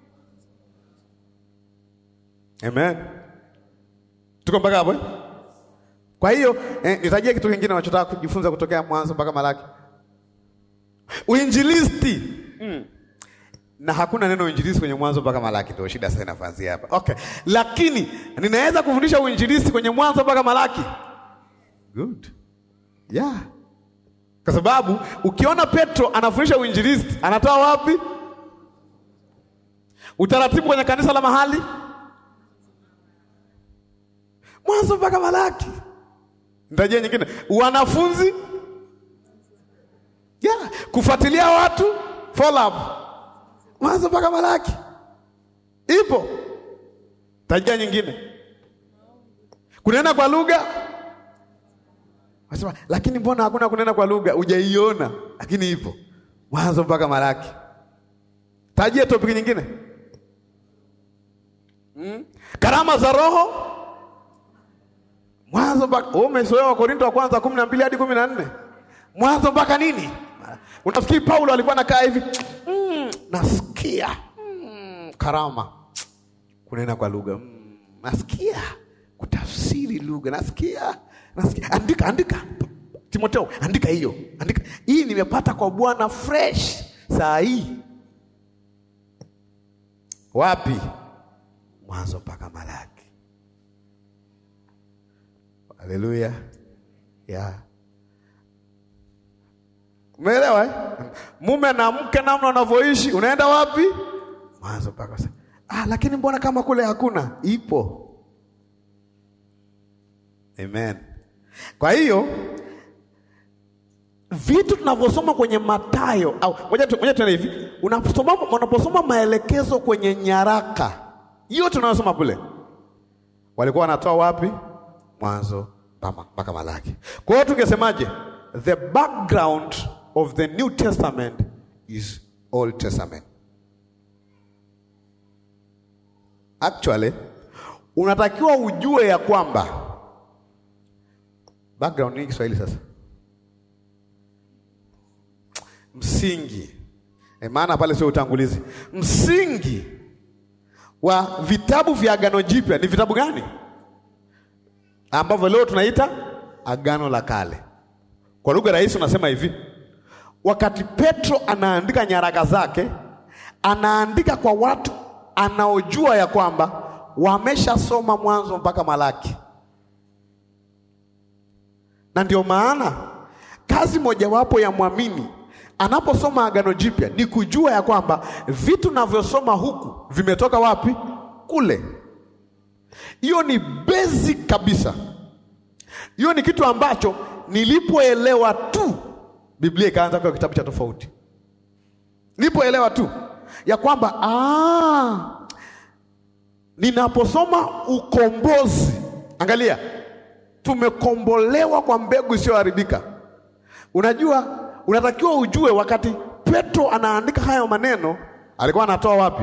Amen. Tuko mpaka hapo eh? Kwa hiyo eh, nitajia kitu kingine unachotaka kujifunza kutokea Mwanzo mpaka Malaki. Uinjilisti. Mm. Na hakuna neno uinjilisti kwenye Mwanzo mpaka Malaki, ndio shida sasa inafanzia hapa. Okay. Lakini ninaweza kufundisha uinjilisti kwenye Mwanzo mpaka Malaki. Good. Yeah. Kwa sababu ukiona Petro anafundisha uinjilisti, anatoa wapi? Utaratibu kwenye kanisa la mahali Mwanzo mpaka Malaki. Nitajia nyingine, wanafunzi yeah. Kufuatilia watu follow up, Mwanzo mpaka Malaki ipo. Tajia nyingine, kunena kwa lugha. Wasema, lakini mbona hakuna kunena kwa lugha? Hujaiona, lakini ipo Mwanzo mpaka Malaki. Tajia topic nyingine, hmm? Karama za Roho Mwanzo mpaka wewe umezoea Wakorintho wa kwanza kumi na mbili hadi kumi na nne Mwanzo mpaka nini? Unafikiri Paulo alikuwa anakaa hivi mm, nasikia mm, karama kunena kwa lugha mm, nasikia kutafsiri lugha nasikia, nasikia. Andika, andika Timotheo, andika hiyo, andika hii, nimepata kwa Bwana fresh saa hii. Wapi? Mwanzo mpaka Malaki. Haleluya. Yeah. Umeelewa eh? Mume na mke, namna unavyoishi, unaenda wapi? Mwanzo mpaka sasa. Ah, lakini mbona kama kule hakuna? Ipo. Amen. Kwa hiyo vitu tunavyosoma kwenye Mathayo au ngoja tu- ngoja tuende hivi, unaposoma unaposoma maelekezo kwenye nyaraka hiyo tunayosoma kule, walikuwa wanatoa wapi? Mwanzo mpaka mpaka Malaki. Kwa hiyo tungesemaje? The background of the New Testament is Old Testament. Actually, unatakiwa ujue ya kwamba background ni Kiswahili sasa msingi e, maana pale sio utangulizi. Msingi wa vitabu vya Agano Jipya ni vitabu gani ambavyo leo tunaita Agano la Kale? Kwa lugha rahisi unasema hivi, wakati Petro anaandika nyaraka zake, anaandika kwa watu anaojua ya kwamba wameshasoma Mwanzo mpaka Malaki, na ndio maana kazi mojawapo ya mwamini anaposoma Agano Jipya ni kujua ya kwamba vitu navyosoma huku vimetoka wapi? Kule. Hiyo ni basic kabisa. Hiyo ni kitu ambacho nilipoelewa tu Biblia ikaanza kuwa kitabu cha tofauti. Nilipoelewa tu ya kwamba ah, ninaposoma ukombozi, angalia, tumekombolewa kwa mbegu isiyoharibika. Unajua, unatakiwa ujue wakati Petro anaandika hayo maneno alikuwa anatoa wapi?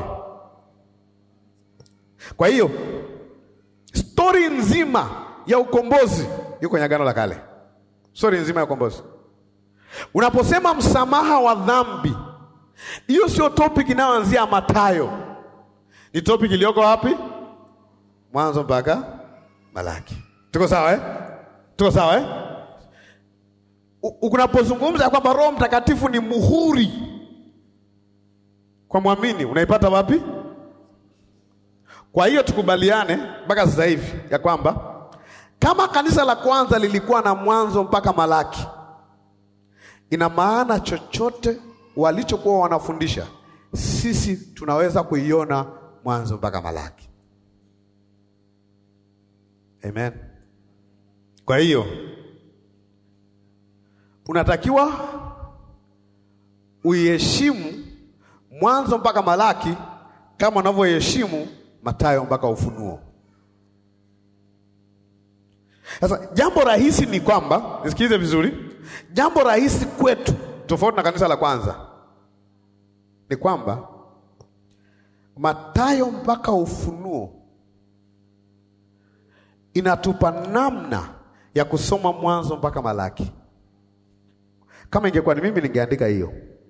Kwa hiyo stori nzima ya ukombozi yuko kwenye Agano la Kale. Stori nzima ya ukombozi. Unaposema msamaha wa dhambi, hiyo sio topic inayoanzia Mathayo, ni topic iliyoko wapi? Mwanzo mpaka Malaki. Tuko sawa eh? Tuko sawa eh? U- Unapozungumza kwamba Roho Mtakatifu ni muhuri kwa mwamini, unaipata wapi? Kwa hiyo tukubaliane mpaka sasa hivi ya kwamba kama kanisa la kwanza lilikuwa na mwanzo mpaka Malaki, ina maana chochote walichokuwa wanafundisha sisi tunaweza kuiona mwanzo mpaka Malaki. Amen. Kwa hiyo unatakiwa uiheshimu mwanzo mpaka Malaki kama unavyoheshimu Mathayo mpaka Ufunuo. Sasa jambo rahisi ni kwamba, nisikilize vizuri, jambo rahisi kwetu, tofauti na kanisa la kwanza, ni kwamba Mathayo mpaka Ufunuo inatupa namna ya kusoma mwanzo mpaka Malaki. Kama ingekuwa ni mimi ningeandika hiyo.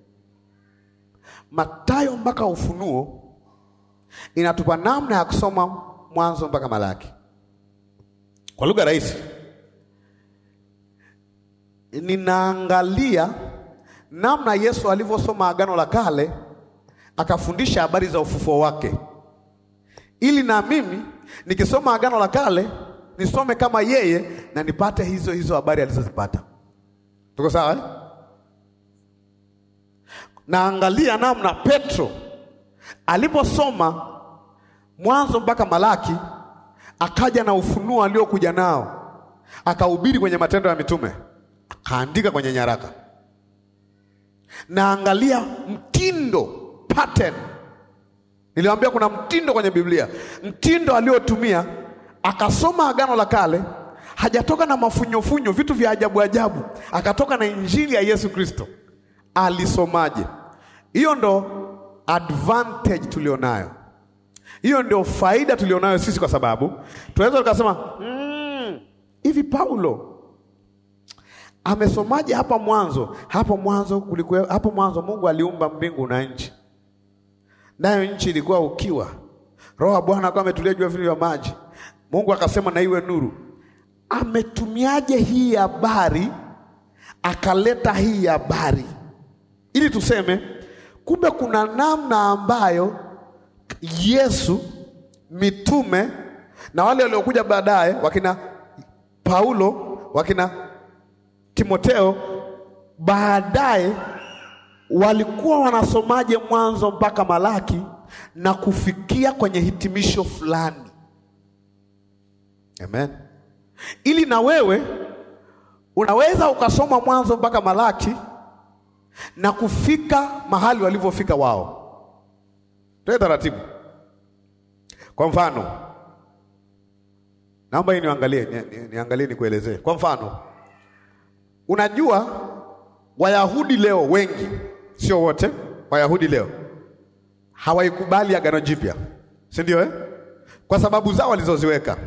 Mathayo mpaka Ufunuo inatupa namna ya kusoma mwanzo mpaka Malaki. Kwa lugha rahisi, ninaangalia namna Yesu alivyosoma Agano la Kale akafundisha habari za ufufuo wake, ili na mimi nikisoma Agano la Kale nisome kama yeye na nipate hizo hizo habari alizozipata. Tuko sawa eh? Naangalia namna Petro aliposoma Mwanzo mpaka Malaki, akaja na ufunuo aliokuja nao, akahubiri kwenye Matendo ya Mitume, akaandika kwenye nyaraka. Naangalia mtindo pattern. Niliwaambia kuna mtindo kwenye Biblia, mtindo aliotumia. Akasoma Agano la Kale, hajatoka na mafunyofunyo, vitu vya ajabu ajabu, akatoka na injili ya Yesu Kristo. Alisomaje? Hiyo ndo advantage tulionayo, hiyo ndio faida tulionayo sisi, kwa sababu tunaweza tukasema "Mm, hivi Paulo amesomaje hapa mwanzo? Hapo mwanzo kulikuwa, hapo mwanzo Mungu aliumba mbingu na nchi, nayo nchi ilikuwa ukiwa, Roho wa Bwana akawa ametulia juu ya vilio vya maji. Mungu akasema na iwe nuru. Ametumiaje hii habari akaleta hii habari ili tuseme kumbe kuna namna ambayo Yesu, mitume na wale waliokuja baadaye, wakina Paulo, wakina Timoteo, baadaye walikuwa wanasomaje Mwanzo mpaka Malaki na kufikia kwenye hitimisho fulani. Amen. Ili na wewe unaweza ukasoma Mwanzo mpaka Malaki na kufika mahali walivyofika wao. Tuwe taratibu. Kwa mfano, naomba hii niangalie, ni, ni, niangalie nikuelezee. Kwa mfano, unajua Wayahudi leo wengi, sio wote, Wayahudi leo hawaikubali agano jipya, si ndio eh? Kwa sababu zao walizoziweka.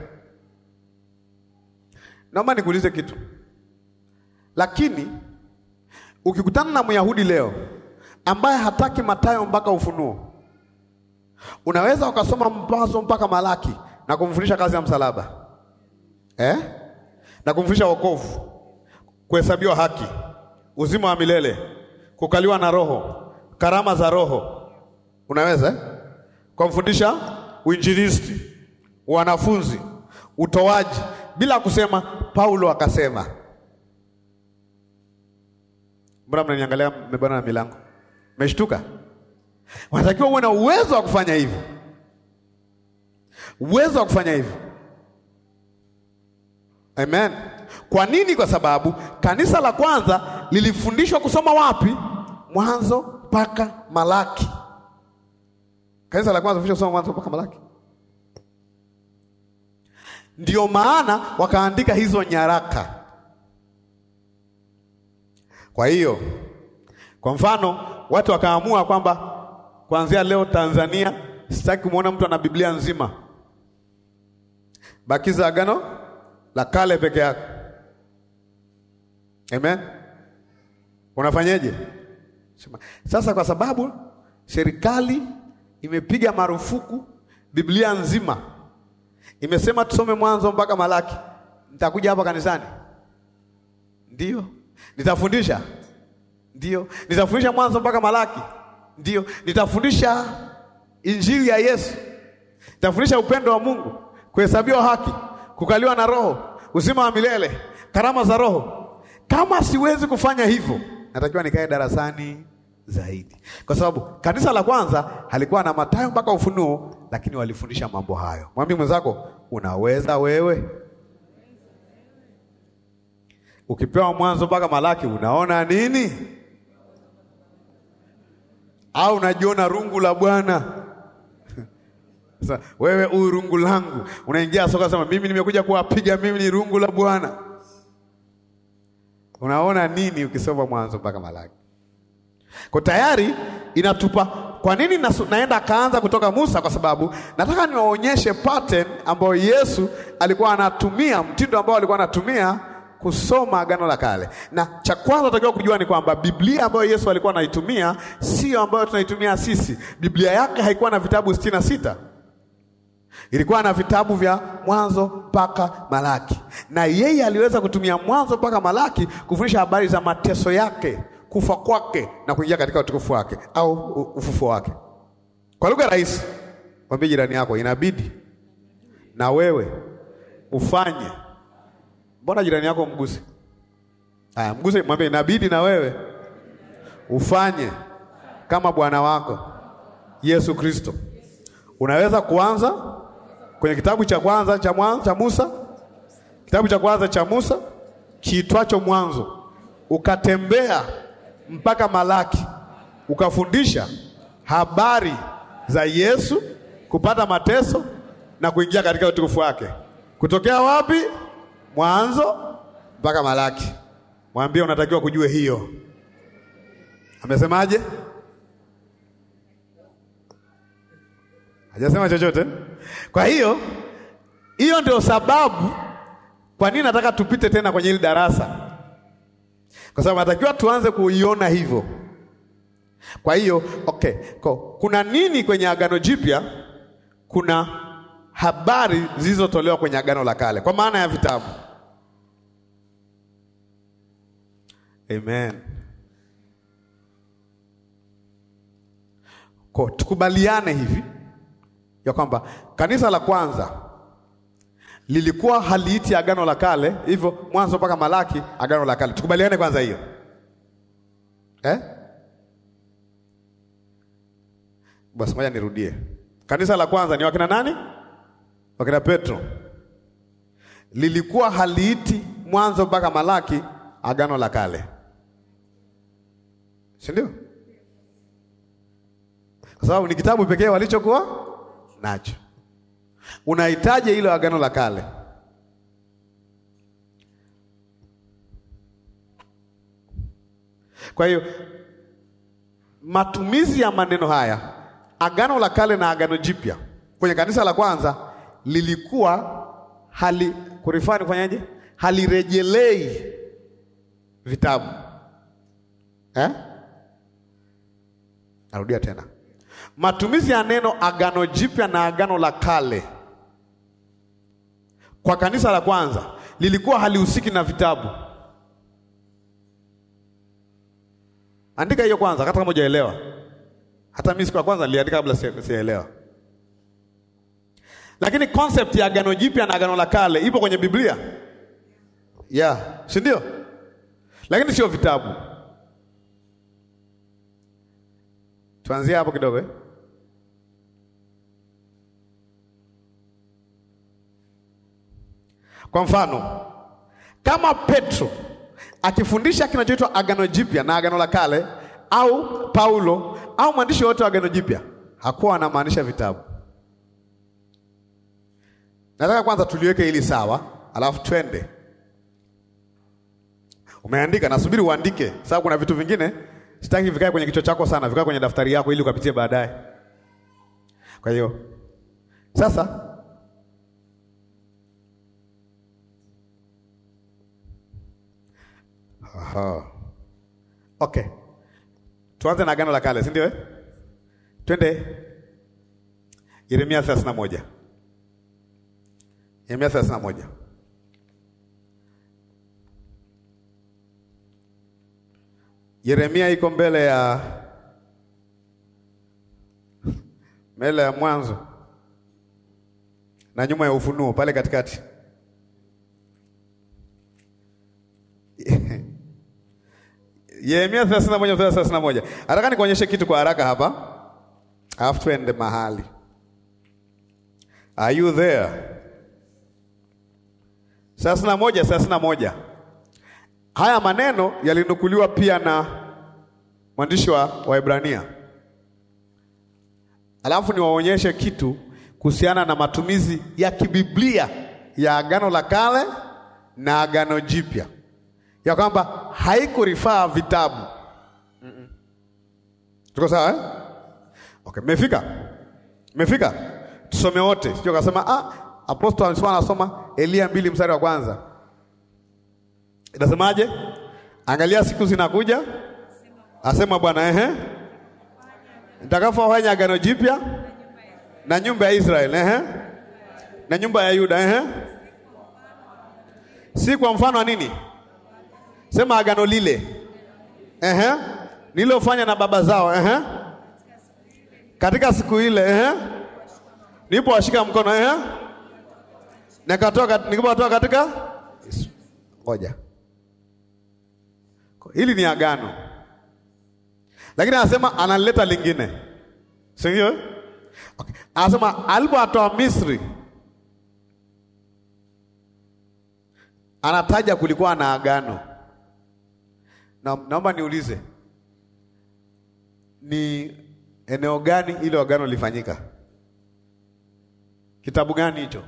Naomba nikuulize kitu, lakini ukikutana na Myahudi leo ambaye hataki Mathayo mpaka Ufunuo, unaweza ukasoma Mwanzo mpaka Malaki na kumfundisha kazi ya msalaba eh? na kumfundisha wokovu, kuhesabiwa haki, uzima wa milele, kukaliwa na Roho, karama za Roho, unaweza eh? kumfundisha uinjilisti, wanafunzi, utoaji, bila kusema Paulo akasema. Mbona mnaniangalia mmebana na milango? Mmeshtuka? Unatakiwa uwe na uwezo wa kufanya hivyo, uwezo wa kufanya hivyo. Amen. Kwa nini? Kwa sababu kanisa la kwanza lilifundishwa kusoma wapi? Mwanzo mpaka Malaki. Kanisa la kwanza lilifundishwa kusoma Mwanzo mpaka Malaki, ndio maana wakaandika hizo nyaraka. Kwa hiyo, kwa mfano, watu wakaamua kwamba kuanzia leo Tanzania sitaki kumwona mtu ana Biblia nzima, bakiza agano la kale peke yake. Amen. Unafanyeje? Sema, sasa kwa sababu serikali imepiga marufuku Biblia nzima, imesema tusome Mwanzo mpaka Malaki, nitakuja hapa kanisani? Ndio. Nitafundisha? Ndio. Nitafundisha Mwanzo mpaka Malaki? Ndio. Nitafundisha Injili ya Yesu, nitafundisha upendo wa Mungu, kuhesabiwa haki, kukaliwa na Roho, uzima wa milele, karama za Roho. Kama siwezi kufanya hivyo, natakiwa nikae darasani zaidi, kwa sababu kanisa la kwanza halikuwa na Mathayo mpaka Ufunuo, lakini walifundisha mambo hayo. Mwambie mwenzako, unaweza wewe. Ukipewa Mwanzo mpaka Malaki unaona nini? Au unajiona rungu la Bwana? Sasa wewe huyu rungu langu, unaingia soka sema mimi nimekuja kuwapiga, mimi ni rungu la Bwana. Unaona nini ukisoma Mwanzo mpaka Malaki? Kwa tayari inatupa. Kwa nini nasu, naenda akaanza kutoka Musa? Kwa sababu nataka niwaonyeshe pattern ambayo Yesu alikuwa anatumia, mtindo ambao alikuwa anatumia kusoma Agano la Kale. Na cha kwanza tunatakiwa kujua ni kwamba Biblia ambayo Yesu alikuwa anaitumia sio ambayo tunaitumia sisi. Biblia yake haikuwa na vitabu sitini na sita ilikuwa na vitabu vya Mwanzo mpaka Malaki, na yeye aliweza kutumia Mwanzo mpaka Malaki kufundisha habari za mateso yake, kufa kwake na kuingia katika utukufu wake au ufufuo wake. Kwa lugha rahisi, mwambie jirani yako, inabidi na wewe ufanye. Mbona jirani yako mguse? Aya, mguse, mwambie inabidi na wewe ufanye kama Bwana wako Yesu Kristo. Unaweza kuanza kwenye kitabu cha kwanza cha mwanzo cha Musa, kitabu cha kwanza cha Musa kiitwacho Mwanzo, ukatembea mpaka Malaki, ukafundisha habari za Yesu kupata mateso na kuingia katika utukufu wake. Kutokea wapi? Mwanzo mpaka Malaki. Mwambie unatakiwa kujue hiyo. Amesemaje? Hajasema chochote. Kwa hiyo hiyo ndio sababu kwa nini nataka tupite tena kwenye hili darasa, kwa sababu natakiwa tuanze kuiona hivyo. Kwa hiyo okay, kwa, kuna nini kwenye Agano Jipya? Kuna habari zilizotolewa kwenye Agano la Kale kwa maana ya vitabu. Amen. Kwa tukubaliane hivi ya kwamba kanisa la kwanza lilikuwa haliiti agano la kale hivyo, Mwanzo mpaka Malaki agano la kale. Tukubaliane kwanza hiyo, eh? Basi moja nirudie. Kanisa la kwanza ni wakina nani? Wakina Petro. Lilikuwa haliiti mwanzo mpaka Malaki agano la kale, si ndio? Kwa sababu ni kitabu pekee walichokuwa nacho. Unahitaji hilo agano la kale. Kwa hiyo matumizi ya maneno haya agano la kale na agano jipya kwenye kanisa la kwanza lilikuwa hali kurifani kufanyaje, halirejelei vitabu eh? Narudia tena, matumizi ya neno agano jipya na agano la kale kwa kanisa la kwanza lilikuwa halihusiki na vitabu. Andika hiyo kwanza, hata kama hujaelewa. Hata mimi siku ya kwanza niliandika kabla sijaelewa, lakini concept ya agano jipya na agano la kale ipo kwenye Biblia yeah, si ndio? Lakini sio vitabu. Tuanzie hapo kidogo eh? Kwa mfano kama Petro akifundisha kinachoitwa agano jipya na agano la kale, au Paulo au mwandishi wote wa agano jipya, hakuwa anamaanisha vitabu. Nataka kwanza tuliweke hili sawa, alafu twende. Umeandika, nasubiri uandike, sababu kuna vitu vingine sitaki vikae kwenye kichwa chako sana, vikae kwenye daftari yako ili ukapitie baadaye. Kwa hiyo sasa Aha. Okay. Tuanze na agano la kale, si ndio eh? Twende Yeremia 31. Yeremia 31. Yeremia iko mbele ya mbele ya Mwanzo na nyuma ya Ufunuo pale katikati. Yeremia 31 31. Nataka nikuonyeshe kitu kwa haraka hapa. Alafu tuende mahali. Are you there? thelathini na moja thelathini na moja. Haya maneno yalinukuliwa pia na mwandishi wa Waebrania. Alafu niwaonyeshe kitu kuhusiana na matumizi ya kibiblia ya agano la kale na agano jipya ya kwamba haikurifaa vitabu. mm -mm. Tuko sawa eh? Okay, mmefika mmefika, tusome wote, sio kasema ah, apostol alisema anasoma Elia mbili mstari wa kwanza inasemaje? Angalia siku zinakuja, asema Bwana, ehe, nitakapofanya agano jipya na nyumba ya Israeli, ehe, na nyumba ya Yuda, ehe, si kwa mfano wa nini Sema agano lile ehe, nililofanya na baba zao ehe, katika siku ile ehe, nipo washika mkono ehe, nikatoka nikatoka katika ngoja, hili ni agano, lakini anasema analeta lingine, si ndio? Okay. Anasema alipowatoa Misri, anataja kulikuwa na agano na, naomba niulize ni eneo gani ile agano lilifanyika? Kitabu gani hicho?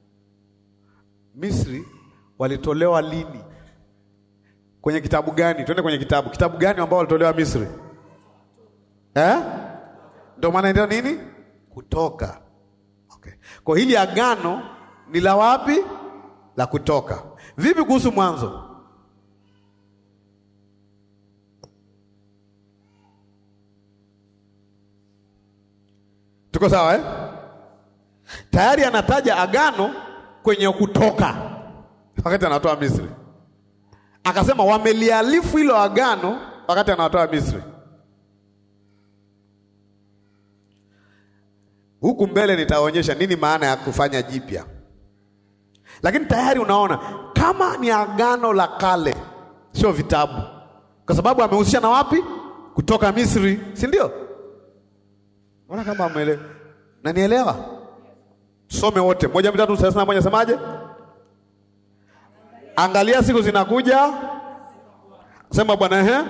Misri walitolewa lini? Kwenye kitabu gani? Twende kwenye kitabu. Kitabu gani ambao walitolewa Misri eh? Ndio maana ndio nini? Kutoka. Okay. Kwa hili agano ni la wapi? La Kutoka. Vipi kuhusu Mwanzo? Tuko sawa eh? Tayari anataja agano kwenye Kutoka wakati anatoa Misri, akasema wamelialifu hilo agano wakati anatoa Misri. Huku mbele nitaonyesha nini maana ya kufanya jipya, lakini tayari unaona kama ni agano la kale, sio vitabu, kwa sababu amehusisha na wapi? kutoka Misri, si ndio? Mbona kama ameelewa? Nanielewa? Tusome wote moja mitatu thelathini na moja semaje? Angalia siku zinakuja, sema Bwana. Ehe,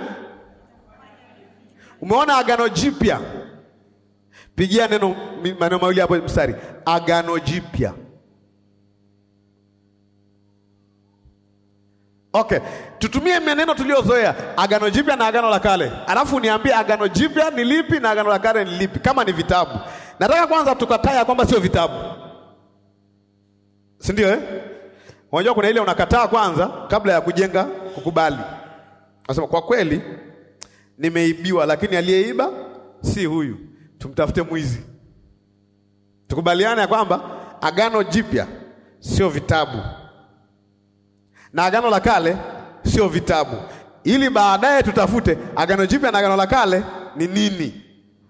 umeona agano jipya? Pigia neno maneno mawili hapo mstari, agano jipya. Okay, tutumie maneno tuliozoea, agano jipya na agano la kale, alafu niambie agano jipya ni lipi na agano la kale ni lipi, kama ni vitabu. Nataka kwanza tukatae kwamba sio vitabu, si ndio eh? Unajua kuna ile unakataa kwanza kabla ya kujenga kukubali. Nasema kwa kweli nimeibiwa, lakini aliyeiba si huyu, tumtafute mwizi. Tukubaliane ya kwamba agano jipya sio vitabu na agano la kale sio vitabu, ili baadaye tutafute agano jipya na agano la kale ni nini.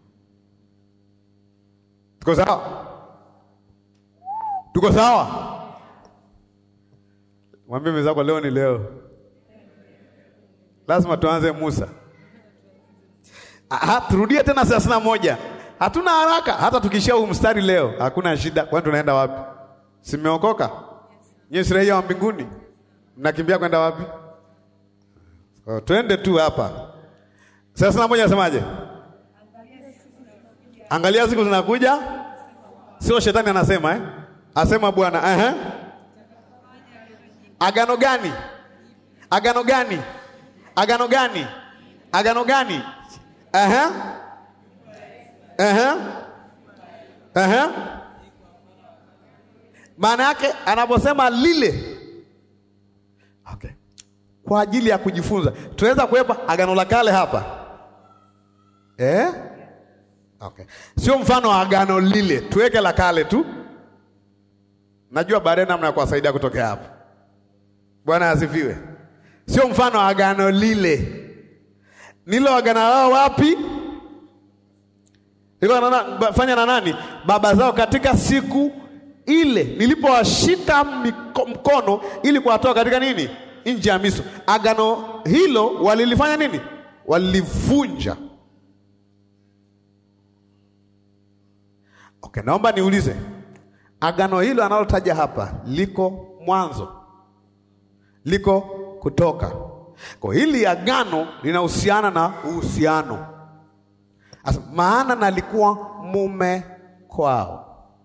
Tuko sawa? Tuko sawa? Mwambie mwenzako leo ni leo, lazima tuanze Musa. Aha, turudie tena thelathini na moja. Hatuna haraka, hata tukishia huu mstari leo hakuna shida. Kwani tunaenda wapi? Simeokoka nyie, si raia wa mbinguni, mnakimbia kwenda wapi? So, twende tu hapa. Thelathini na moja nasemaje? Angalia siku zinakuja, sio shetani anasema eh? Asema Bwana eh? Agano gani? Agano gani? Agano gani? Agano gani? Ehe. Ehe. Ehe. Maana yake anaposema lile, okay, kwa ajili ya kujifunza, tunaweza kuwepa agano la kale hapa eh? Okay, sio mfano wa agano lile, tuweke la kale tu. Najua baadaye namna ya kuwasaidia kutokea hapo. Bwana asifiwe. Sio mfano wa agano lile, nilo agano lao wapi? Liko fanya na nani? Baba zao katika siku ile nilipowashika mkono ili kuwatoa katika nini, nchi ya Misri. Agano hilo walilifanya nini? Walilivunja. Okay, naomba niulize, agano hilo analotaja hapa liko Mwanzo, liko Kutoka? Kwa hili agano linahusiana na uhusiano, maana nalikuwa mume kwao.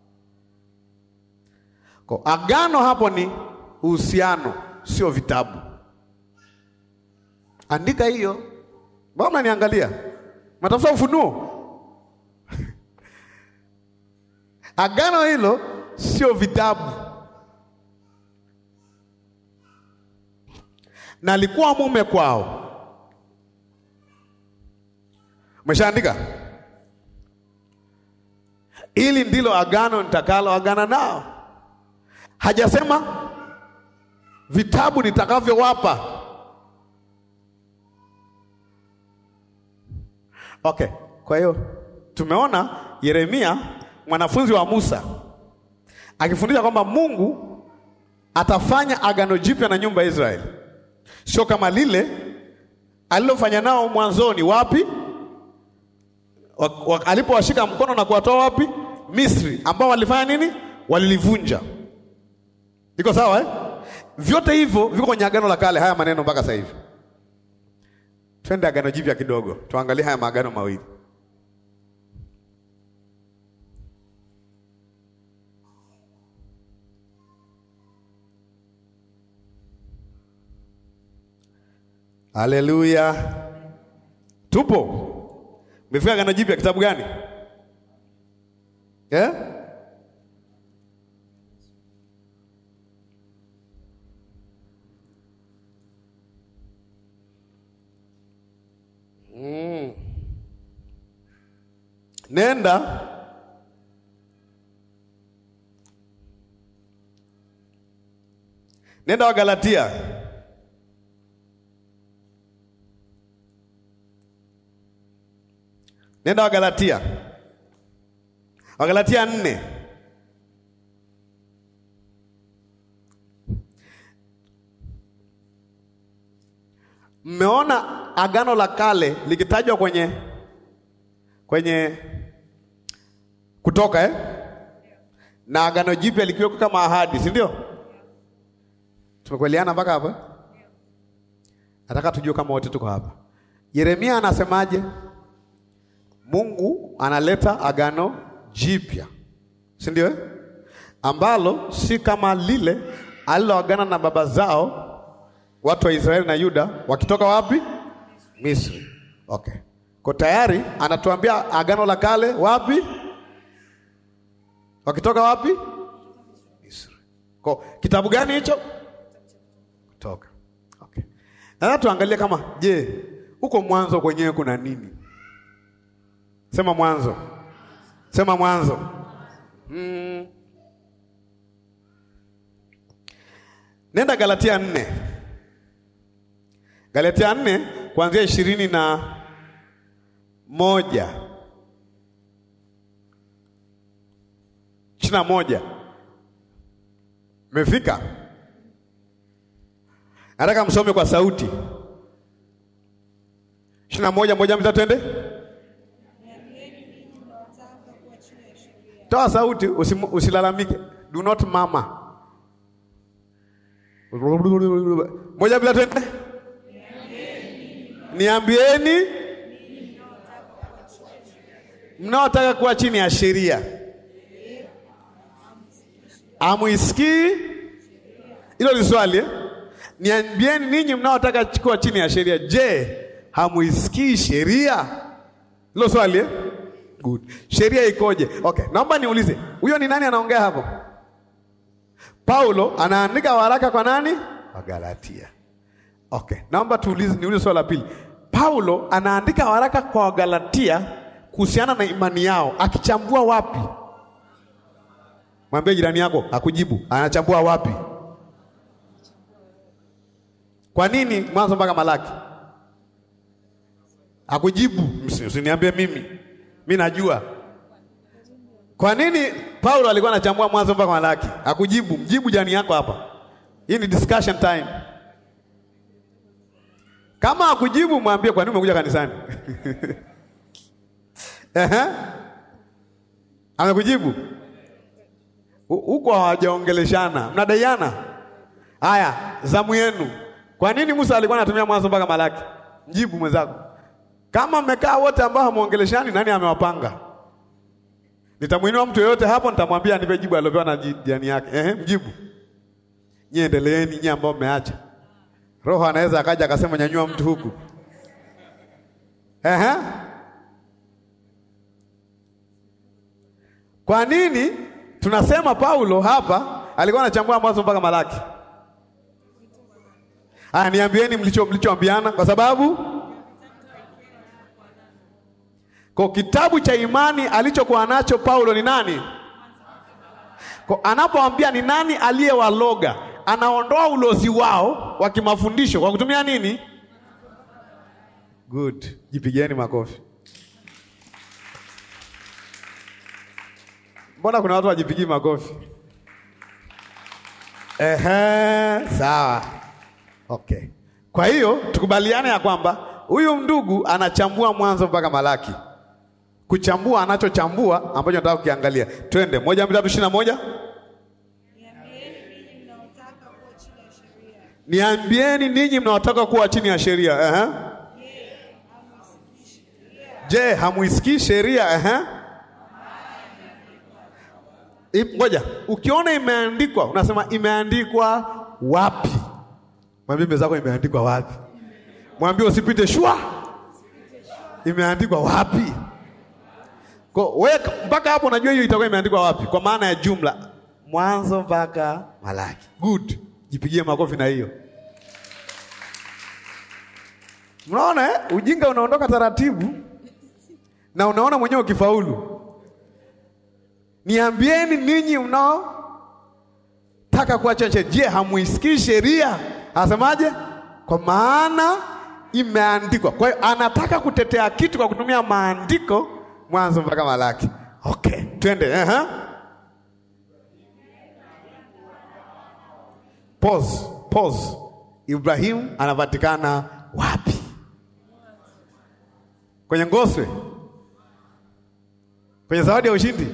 Kwa agano hapo ni uhusiano, sio vitabu. Andika hiyo. Mbona niangalia, matafuta Ufunuo. Agano hilo sio vitabu, na alikuwa mume kwao. Umeshaandika? Hili ndilo agano nitakalo agana nao. Hajasema vitabu nitakavyowapa. Okay, kwa hiyo tumeona Yeremia mwanafunzi wa Musa akifundisha kwamba Mungu atafanya agano jipya na nyumba ya Israeli, sio kama lile alilofanya nao mwanzoni. Wapi? Alipowashika mkono na kuwatoa wapi? Misri, ambao walifanya nini? Walilivunja. Iko sawa eh? Vyote hivyo viko kwenye agano la kale, haya maneno mpaka sasa hivi. Twende agano jipya kidogo, tuangalie haya maagano mawili. Haleluya, tupo. Umefika agano jipya, kitabu gani eh? Mm. Nenda nenda wa Galatia nenda wa Galatia wa Galatia nne mmeona agano la kale likitajwa kwenye kwenye Kutoka eh? na agano jipya likiwekwa kama ahadi, si ndio? Tumekubaliana mpaka hapa? Nataka tujue kama wote tuko hapa. Yeremia anasemaje? Mungu analeta agano jipya, si ndio eh? ambalo si kama lile aliloagana na baba zao watu wa Israeli na Yuda wakitoka wapi? Misri. Okay. Kwa tayari anatuambia agano la kale wapi? Wakitoka wapi? Misri. Kwa kitabu gani hicho? Kutoka. Okay. Na tuangalie kama je, huko mwanzo kwenyewe kuna nini? Sema mwanzo. Sema mwanzo. Hmm. Nenda Galatia nne. Galatia nne kuanzia ishirini na moja ishirini na moja Mmefika? Nataka msome kwa sauti. ishirini na moja moja mta twende, toa sauti, usim, usilalamike. Do not mama. Moja bila twende, niambieni mnaotaka kuwa chini ya sheria amuisikii? Hilo ni swali eh? Niambieni ninyi mnaotaka kuwa chini ya sheria, je, hamuisikii sheria? Hilo swali eh? Good. Sheria ikoje? Okay, naomba niulize, huyo ni nani anaongea hapo? Paulo anaandika waraka kwa nani? Wa Galatia. Okay, naomba tuulize, niulize swali la pili. Paulo anaandika waraka kwa Wagalatia kuhusiana na imani yao, akichambua wapi? Mwambie jirani yako akujibu, anachambua wapi? Kwa nini Mwanzo mpaka Malaki? Akujibu, usiniambie mimi, mi najua. Kwa nini Paulo alikuwa anachambua Mwanzo mpaka Malaki? Akujibu, mjibu jirani yako hapa. Hii ni discussion time. Kama akujibu, mwambie kwa nini umekuja kanisani? Ehe, amekujibu huko, hawajaongeleshana, mnadaiana. Haya, zamu yenu. Kwa nini Musa alikuwa anatumia Mwanzo mpaka Malaki? Mjibu mwenzako. Kama mmekaa wote ambao hamuongeleshani, nani amewapanga? Nitamwinua mtu yeyote hapo, nitamwambia nipe jibu aliopewa na jirani yake. Ehe, mjibu. Nyie endeleeni, nyie ambao mmeacha. Roho anaweza akaja akasema nyanyua mtu huku. Ehe. Kwa nini tunasema Paulo hapa alikuwa anachambua Mwanzo mpaka Malaki? Aya, niambieni mlicho mlichoambiana, kwa sababu kwa kitabu cha imani alichokuwa nacho Paulo ni nani? Kwa anapoambia ni nani aliyewaloga, anaondoa ulozi wao wa kimafundisho kwa kutumia nini? Good, jipigeni makofi. Mbona kuna watu wajipigii makofi? Ehe, sawa. Okay. Kwa hiyo tukubaliane ya kwamba huyu ndugu anachambua Mwanzo mpaka Malaki. Kuchambua anachochambua ambacho nataka kukiangalia. Twende moja mbili tatu ishirini na moja. Niambieni ninyi mnaotaka kuwa chini ya sheria. Ehe. Je, hamuisikii sheria? Ehe. Ngoja, ukiona imeandikwa unasema imeandikwa wapi? Mwambie mwenzako imeandikwa wapi? Mwambie usipite shwa. Imeandikwa wapi? Kwa wewe mpaka hapo unajua hiyo itakuwa imeandikwa wapi? Kwa maana ya jumla, Mwanzo mpaka Malaki. Good. Jipigie makofi na hiyo. Mnaona eh? Ujinga unaondoka taratibu na unaona mwenyewe ukifaulu. Niambieni ninyi mnao taka kuwa chache, je, hamuisikii sheria? Anasemaje? Kwa maana imeandikwa. Kwa hiyo anataka kutetea kitu kwa kutumia maandiko, Mwanzo mpaka Malaki. Okay, twende. uh-huh. Pause, pause. Ibrahimu anapatikana wapi? Kwenye ngoswe? Kwenye zawadi ya ushindi?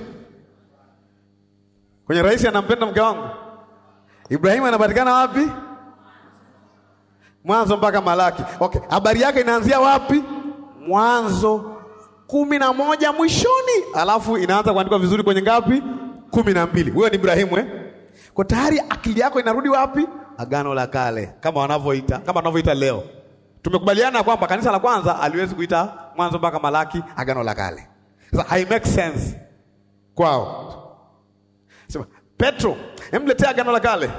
Kwenye rais anampenda mke wangu? Ibrahimu anapatikana wapi? Mwanzo mpaka Malaki. Okay, habari yake inaanzia wapi? Mwanzo kumi na moja mwishoni, alafu inaanza kuandikwa vizuri kwenye ngapi? kumi na mbili. Huyo ni Ibrahimu eh? Kwa tayari akili yako inarudi wapi? Agano la Kale, kama wanavyoita kama wanavyoita leo. Tumekubaliana kwamba kanisa la kwanza aliwezi kuita Mwanzo mpaka Malaki Agano la Kale. Sasa hai make sense kwao. Sema Petro, emletea Agano la Kale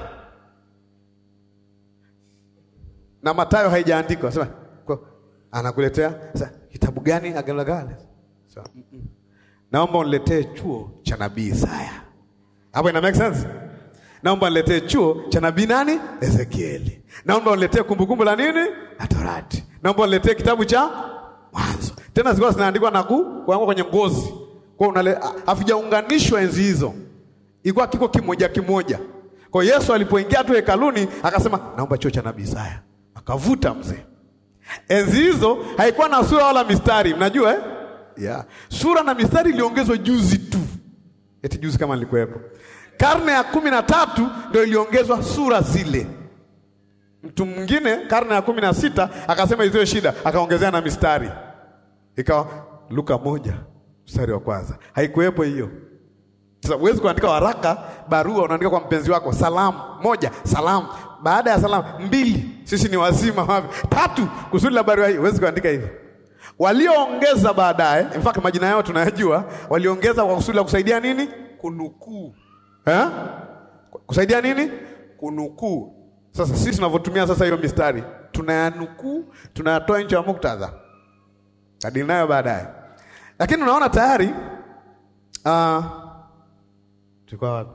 na Mathayo haijaandikwa. Sema kwa anakuletea sasa kitabu gani Agano la Kale? Sema mm -mm. Naomba uniletee chuo cha nabii Isaya. Hapo ina make sense? Naomba uniletee chuo cha nabii nani? Ezekieli. Naomba uniletee kumbukumbu la nini? La Torati. Naomba uniletee kitabu cha Mwanzo. Tena zilikuwa zinaandikwa na kuangwa kwenye ngozi. Kwa unale havijaunganishwa enzi hizo. Ilikuwa kiko kimoja kimoja. Kwa Yesu alipoingia tu hekaluni akasema naomba chuo cha nabii Isaya. Akavuta mzee. Enzi hizo haikuwa na sura wala mistari, mnajua eh? Yeah. Sura na mistari iliongezwa juzi tu. Eti juzi kama nilikuwepo. Karne ya kumi na tatu ndio iliongezwa sura zile. Mtu mwingine karne ya kumi na sita akasema isiyo shida, akaongezea na mistari, ikawa Luka moja mstari wa kwanza. Haikuwepo hiyo. Sasa huwezi kuandika waraka, barua unaandika kwa mpenzi wako, salamu moja, salamu baada ya salamu mbili, sisi ni wazima wapi, tatu, kusudi la barua hii, huwezi kuandika hivyo. Walioongeza baadaye, in fact majina yao tunayajua, waliongeza kwa kusudi la kusaidia nini? Kunukuu eh? Kusaidia nini? Kunukuu. Sasa sisi tunavyotumia sasa hiyo mistari tunayanukuu, tunayatoa nje ya muktadha, kadiri nayo baadaye. Lakini unaona tayari uh, tulikuwa wapi?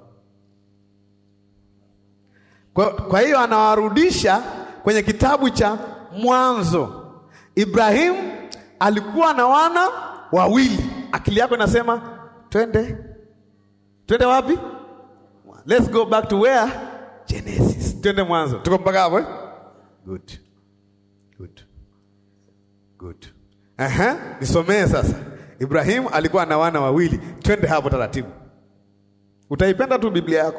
Kwa, kwa hiyo anawarudisha kwenye kitabu cha Mwanzo. Ibrahimu alikuwa na wana wawili. Akili yako inasema twende twende wapi? Let's go back to where? Genesis. Twende Mwanzo. Tuko mpaka hapo eh? Good. Good. Good. Aha, nisomee sasa. Ibrahimu alikuwa na wana wawili. Twende hapo taratibu. Utaipenda tu Biblia yako.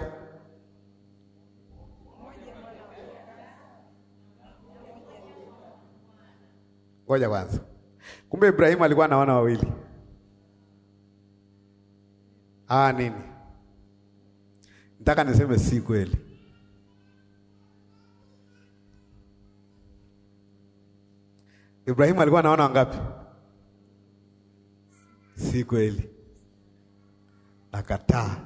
Ngoja kwanza. Kumbe Ibrahimu alikuwa na wana wawili. Ah, nini? Nataka niseme si kweli. Ibrahimu alikuwa na wana wangapi? Si kweli. Nakataa.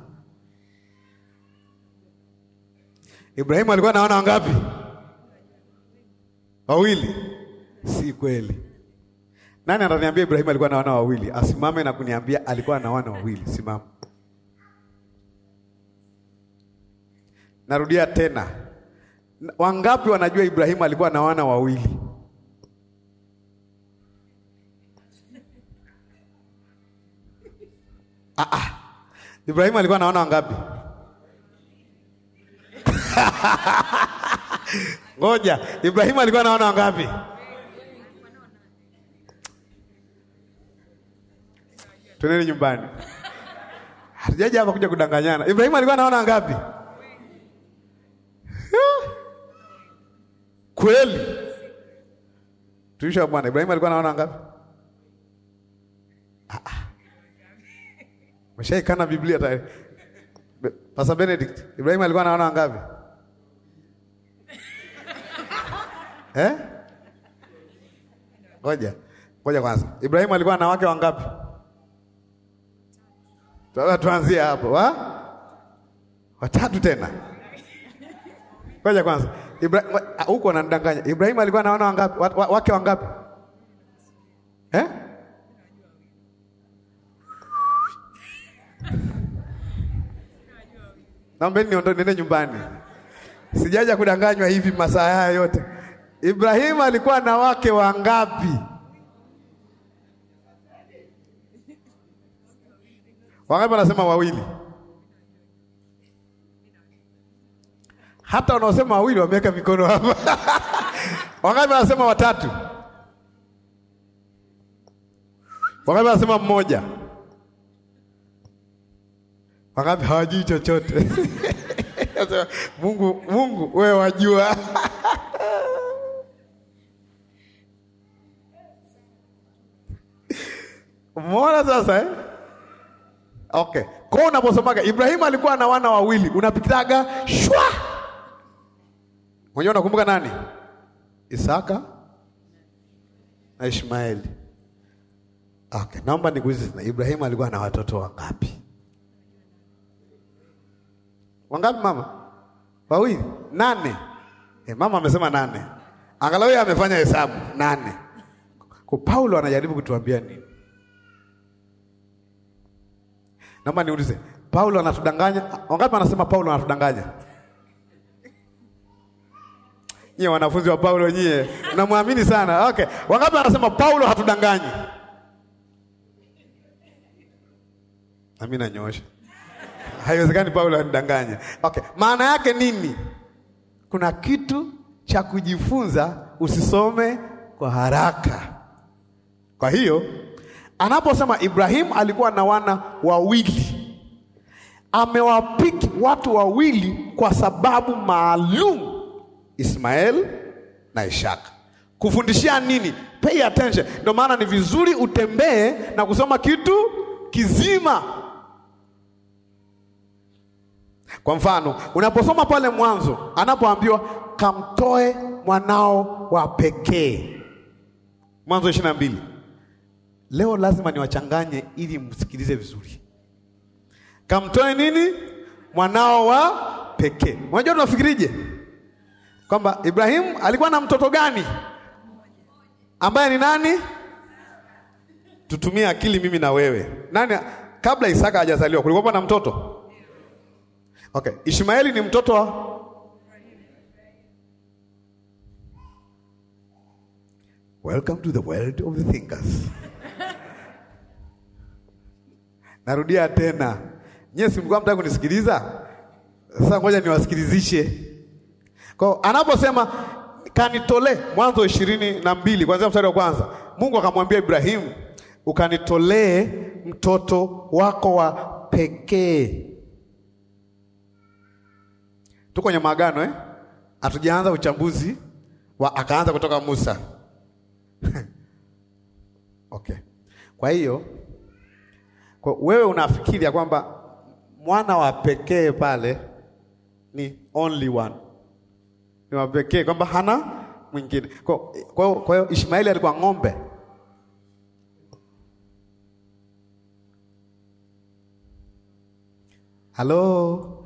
Ibrahimu alikuwa na wana wangapi? Wawili. Si kweli. Nani ataniambia Ibrahimu alikuwa na wana wawili? Asimame na kuniambia alikuwa na wana wawili. Simama. Narudia tena. Wangapi wanajua Ibrahimu alikuwa na wana wawili? Ah, ah. Ibrahimu alikuwa na wana wangapi? Ngoja, Ibrahimu alikuwa na wana wangapi? Twendeni nyumbani. Hatujaja hapa kuja kudanganyana. Ibrahimu alikuwa na wana wangapi? Kweli? Tuisha bwana, Ibrahimu alikuwa na wana wangapi? Ah, ah. Meshaikana Biblia tayari. Pastor Benedict, Ibrahimu alikuwa na wana wangapi? Eh? Ngoja. Ngoja kwanza. Ibrahimu alikuwa na wake wangapi? Sasa tuanzie hapo. Wa? Watatu tena. Ngoja kwanza. Ibrahim huko anadanganya. Ibrahimu alikuwa na wana wangapi? Wa, wa, wake wangapi? Eh? Naombeni niondoke nende nyumbani. Sijaja kudanganywa hivi masaa haya yote. Ibrahimu alikuwa na wake wangapi? Wangapi wanasema wawili? Hata wanaosema wawili wameweka mikono hapa. Wangapi wanasema watatu? Wangapi wanasema mmoja? Wangapi hawajui chochote? Sasa, Mungu, Mungu wewe wajua. Umeona sasa eh? Okay. Kwa unaposomaga Ibrahimu alikuwa na wana wawili, unapitaga shwa. Mwenyewe unakumbuka nani? Isaka na Ishmaeli. Okay, naomba nikuulize tena, Ibrahimu alikuwa na watoto wangapi? Wangapi mama? Wawili? Nane. Eh, mama amesema nane. Angalau yeye amefanya hesabu nane. Kwa Paulo anajaribu kutuambia nini? Naomba niulize, Paulo anatudanganya? Wangapi anasema Paulo anatudanganya? Nyie wanafunzi wa Paulo nyie, mnamwamini sana. Okay. Wangapi anasema Paulo hatudanganyi? Nami nanyoosha. Haiwezekani Paulo anidanganye. Okay. Maana yake nini? Kuna kitu cha kujifunza, usisome kwa haraka. Kwa hiyo anaposema Ibrahimu alikuwa na wana wawili, amewapiki watu wawili kwa sababu maalum, Ismael na Ishaka. Kufundishia nini? Pay attention. Ndio maana ni vizuri utembee na kusoma kitu kizima. Kwa mfano, unaposoma pale mwanzo anapoambiwa kamtoe mwanao wa pekee, Mwanzo ishirini na mbili. Leo lazima niwachanganye ili msikilize vizuri. Kamtoe nini? Mwanao wa pekee. Unajua tunafikirije kwamba Ibrahimu alikuwa na mtoto gani ambaye ni nani? Tutumie akili mimi na wewe. Nani kabla Isaka hajazaliwa kulikuwa na mtoto? Okay, Ishmaeli ni mtoto wa Welcome to the world of the thinkers. Narudia tena. Nyie si mlikuwa mtaka kunisikiliza? Sasa ngoja niwasikilizishe. Kwa anaposema kanitolee, Mwanzo ishirini na mbili kuanzia mstari wa kwanza, Mungu akamwambia Ibrahimu, ukanitolee mtoto wako wa pekee. Tuko kwenye maagano eh? Hatujaanza uchambuzi wa akaanza kutoka Musa. Okay. Kwa hiyo kwa wewe unafikiri ya kwamba mwana wa pekee pale ni only one, ni wa pekee kwamba hana mwingine. Kwa kwa hiyo kwa hiyo Ishmaeli alikuwa ng'ombe. Halo,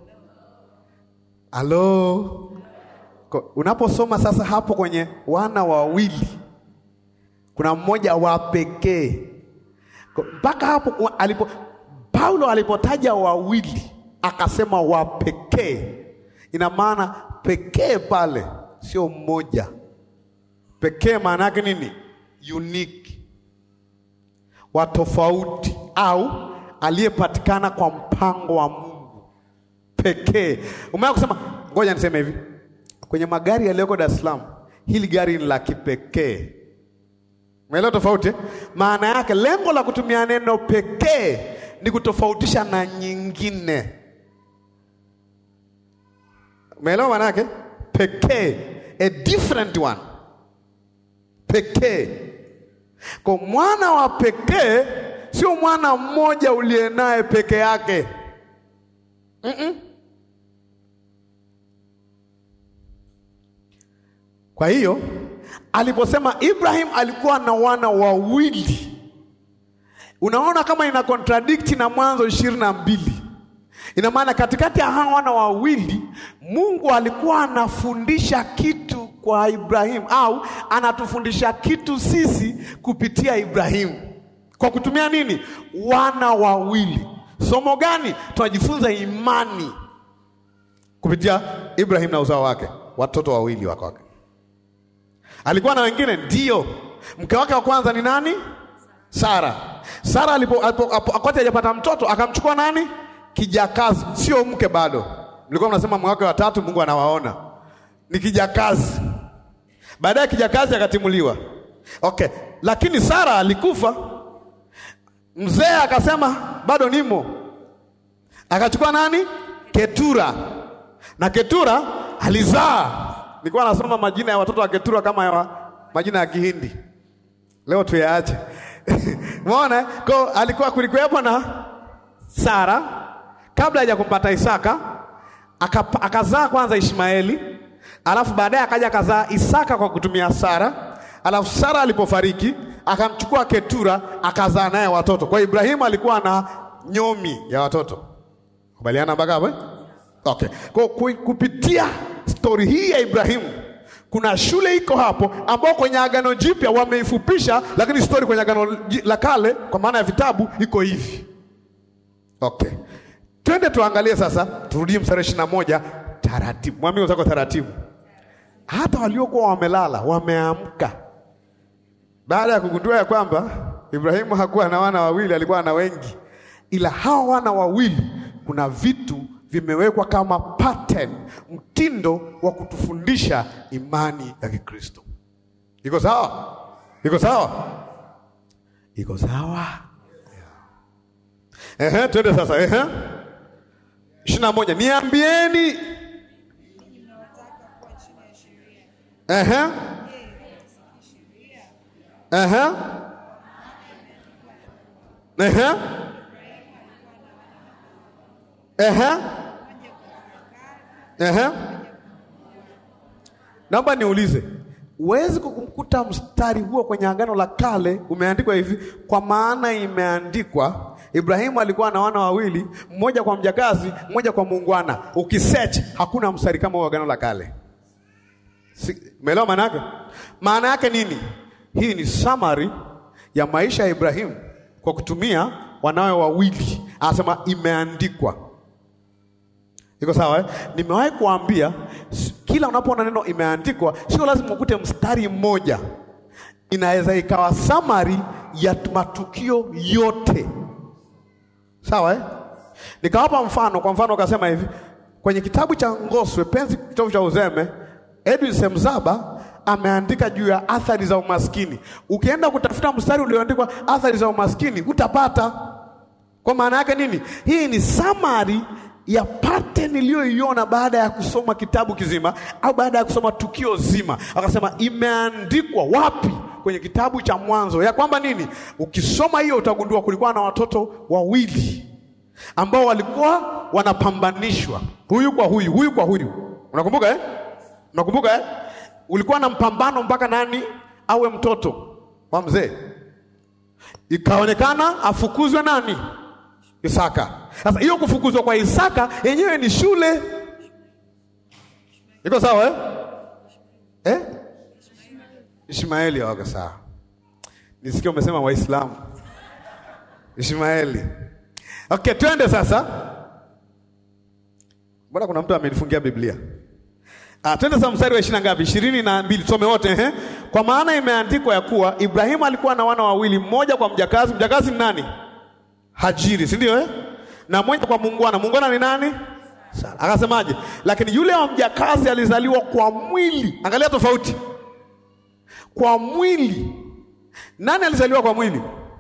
halo. Kwa- Unaposoma sasa hapo kwenye wana wawili kuna mmoja wa pekee Kwa- mpaka hapo wa- alipo Paulo alipotaja wawili akasema wa pekee, ina maana pekee pale sio mmoja. Pekee maana yake nini? Unique, wa tofauti, au aliyepatikana kwa mpango wa Mungu pekee. Umeona kusema, ngoja niseme hivi, kwenye magari yaliyoko Dar es Salaam, hili gari ni la kipekee. Umeelewa tofauti? eh? Maana yake lengo la kutumia neno pekee ni kutofautisha na nyingine. Umeelewa maana yake? Pekee, a different one. Pekee. Kwa mwana wa pekee sio mwana mmoja uliye naye peke yake. Mm-mm. Kwa hiyo aliposema Ibrahim alikuwa na wana wawili, unaona kama ina contradict na Mwanzo ishirini na mbili. Ina maana katikati ya hawa wana wawili Mungu alikuwa anafundisha kitu kwa Ibrahimu au anatufundisha kitu sisi kupitia Ibrahimu kwa kutumia nini? Wana wawili. Somo gani? Tunajifunza imani kupitia Ibrahim na uzao wake, watoto wawili wake wake. Alikuwa na wengine ndio. Mke wake wa kwanza ni nani? Sara. Sara alipo, alipo, alipo wakati hajapata mtoto akamchukua nani? Kijakazi, sio mke bado. Mlikuwa mnasema mwaka wa tatu Mungu anawaona. Ni kijakazi. Baadaye kijakazi akatimuliwa. Okay, lakini Sara alikufa. Mzee akasema bado nimo, akachukua nani? Ketura, na Ketura alizaa. Nilikuwa nasoma majina ya watoto wa Ketura kama ya majina ya Kihindi, leo tuyaache. Umeona, kwa alikuwa kulikuwepo na Sara kabla haja kumpata Isaka, akapa- akazaa kwanza Ishmaeli, alafu baadaye akaja akazaa Isaka kwa kutumia Sara, alafu Sara alipofariki akamchukua Ketura akazaa naye watoto. Kwa hiyo Ibrahimu alikuwa na nyomi ya watoto. Kubaliana mpaka hapo? eh? Okay. Kwa ku- kupitia stori hii ya Ibrahimu kuna shule iko hapo ambao kwenye Agano Jipya wameifupisha, lakini stori kwenye Agano ji- la Kale kwa maana ya vitabu iko hivi. Okay. Twende tuangalie sasa, turudie mstari ishirini na moja taratibu. Mwambie wenzako taratibu. Hata waliokuwa wamelala wameamka baada ya kugundua ya kwamba Ibrahimu hakuwa na wana wawili, alikuwa na wengi, ila hawa wana wawili kuna vitu vimewekwa kama pattern, mtindo wa kutufundisha imani ya Kikristo. Iko sawa? Iko sawa? Iko sawa? Ehe, twende sasa. Ehe, ishirini na moja. Niambieni. Ehe, ehe, ehe, ehe, ehe. Naomba niulize, huwezi kukumkuta mstari huo kwenye Agano la Kale umeandikwa hivi, kwa maana imeandikwa Ibrahimu alikuwa na wana wawili, mmoja kwa mjakazi, mmoja kwa muungwana. Ukisearch hakuna mstari kama huo Agano la Kale. Si- Umeelewa maana yake? Maana yake nini? Hii ni summary ya maisha ya Ibrahimu kwa kutumia wanawe wawili. Anasema imeandikwa. Iko sawa eh? Nimewahi kuambia s- kila unapoona neno imeandikwa, sio lazima ukute mstari mmoja, inaweza ikawa summary ya t- matukio yote. Sawa eh? Nikawapa mfano, kwa mfano ukasema hivi kwenye kitabu cha Ngoswe Penzi, kitabu cha Uzeme, Edwin Semzaba ameandika juu ya athari za umaskini. Ukienda kutafuta mstari ulioandikwa athari za umaskini utapata. Kwa maana yake nini? Hii ni summary ya pattern niliyoiona baada ya kusoma kitabu kizima au baada ya kusoma tukio zima. Akasema imeandikwa wapi? Kwenye kitabu cha Mwanzo, ya kwamba nini? Ukisoma hiyo utagundua kulikuwa na watoto wawili ambao walikuwa wanapambanishwa, huyu kwa huyu, huyu kwa huyu. Unakumbuka eh? Unakumbuka eh? Ulikuwa na mpambano mpaka nani awe mtoto wa mzee ikaonekana afukuzwe nani? Isaka. Sasa hiyo kufukuzwa kwa Isaka yenyewe ni shule. Iko sawa eh? Eh? Ishmaeli wako sawa. Nisikie umesema Waislamu. Ishmaeli. Okay, twende sasa. Mbona kuna mtu amenifungia Biblia? Ah, twende sasa mstari wa ishirini na ngapi? ishirini na mbili. Tusome wote ehe. Kwa maana imeandikwa ya kuwa Ibrahimu alikuwa na wana wawili, mmoja kwa mjakazi. Mjakazi ni nani? Hajiri, si ndio eh? Na mmoja kwa muungwana. Muungwana ni nani? Sara. Akasemaje? Lakini yule wa mjakazi alizaliwa kwa mwili. Angalia tofauti, kwa mwili. Nani alizaliwa kwa mwili?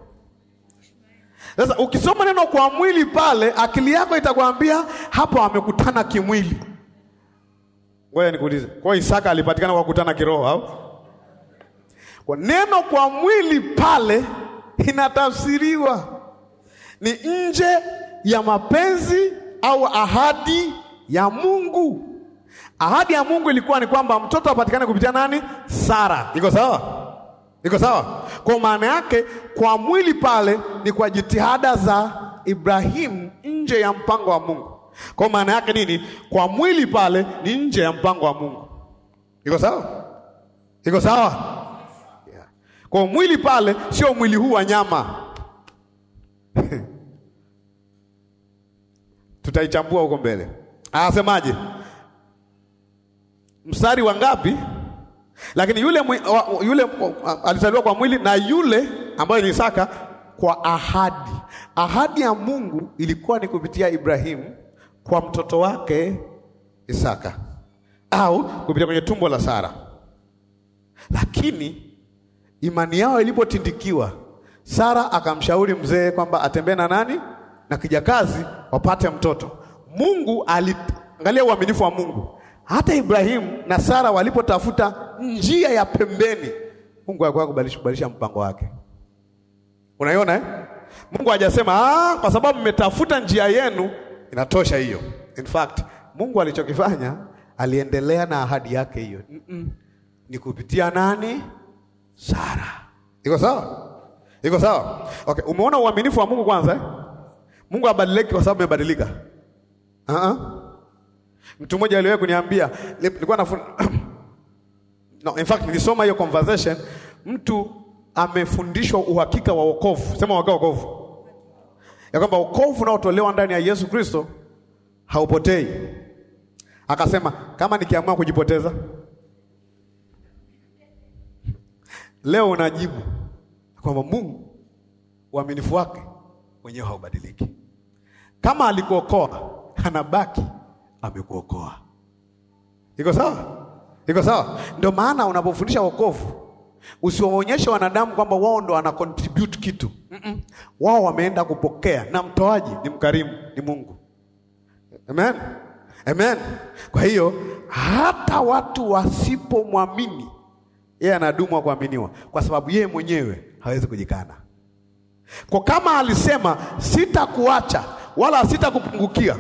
Sasa ukisoma neno kwa mwili pale, akili yako itakwambia hapo amekutana kimwili. Ngoja nikuulize, kwa hiyo Isaka alipatikana kwa kukutana kiroho au? Kwa neno kwa mwili pale inatafsiriwa ni nje ya mapenzi au ahadi ya Mungu. Ahadi ya Mungu ilikuwa ni kwamba mtoto apatikane kupitia nani? Sara. Iko sawa? Iko sawa? Kwa maana yake kwa mwili pale ni kwa jitihada za Ibrahimu nje ya mpango wa Mungu. Kwa maana yake nini? Kwa mwili pale ni nje ya mpango wa Mungu. Iko sawa? Iko sawa? Yeah. Kwa mwili pale sio mwili huu wa nyama. Tutaichambua huko mbele. Anasemaje? Mstari wa ngapi? Lakini yule mwi- wa- yule uh, alizaliwa kwa mwili na yule ambaye ni Isaka kwa ahadi. Ahadi ya Mungu ilikuwa ni kupitia Ibrahimu kwa mtoto wake Isaka au kupitia kwenye tumbo la Sara. Lakini imani yao ilipotindikiwa, Sara akamshauri mzee kwamba atembee na nani na kijakazi wapate mtoto. Mungu aliangalia uaminifu wa Mungu. Hata Ibrahimu na Sara walipotafuta njia ya pembeni, Mungu alikuwa kubadilisha kubadilisha mpango wake. Unaiona eh? Mungu hajasema ah, kwa sababu mmetafuta njia yenu inatosha hiyo. In fact, Mungu alichokifanya aliendelea na ahadi yake hiyo. Mm -mm. Ni kupitia nani? Sara. Iko sawa? Iko sawa? Okay, umeona uaminifu wa Mungu kwanza eh? Mungu abadiliki kwa sababu amebadilika. Uh -uh. Mtu mmoja aliwahi kuniambia nilikuwa na No, in fact nilisoma hiyo conversation, mtu amefundishwa uhakika wa wokovu. Sema uhakika wa wokovu. Ya kwamba wokovu unaotolewa ndani ya Yesu Kristo haupotei. Akasema kama nikiamua kujipoteza leo, unajibu kwamba Mungu uaminifu wake mwenyewe haubadiliki. Kama alikuokoa anabaki amekuokoa. Iko sawa? Iko sawa? Ndio maana unapofundisha wokovu usiwaonyeshe wanadamu kwamba wao ndo wana contribute kitu. Mm -mm. Wao wameenda kupokea na mtoaji ni mkarimu, ni Mungu. Amen. Amen. Kwa hiyo hata watu wasipomwamini yeye anadumu kuaminiwa kwa sababu yeye mwenyewe hawezi kujikana. Kwa kama alisema sitakuacha wala sitakupungukia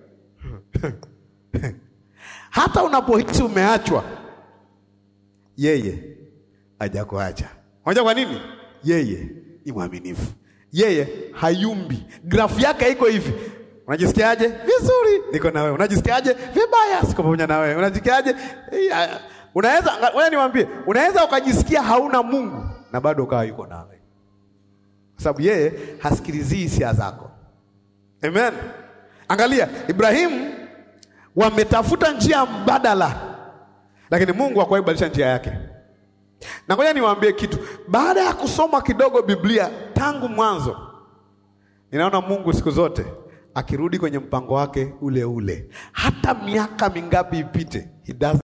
hata unapohisi umeachwa, yeye hajakuacha. Unajua kwa nini? Yeye ni mwaminifu, yeye hayumbi. Grafu yake iko hivi. Unajisikiaje? Vizuri, niko na wewe. Unajisikiaje? Vibaya, siko pamoja na wewe. Unajisikiaje? Unaweza, wewe niwaambie, unaweza ukajisikia hauna Mungu na bado ukawa yuko nawe, kwa sababu yeye hasikilizii hisia zako. Amen. Angalia Ibrahimu wametafuta njia mbadala, lakini Mungu hakuwahi kubadilisha njia yake. Na ngoja niwaambie kitu, baada ya kusoma kidogo Biblia tangu mwanzo, ninaona Mungu siku zote akirudi kwenye mpango wake ule ule, hata miaka mingapi ipite, he does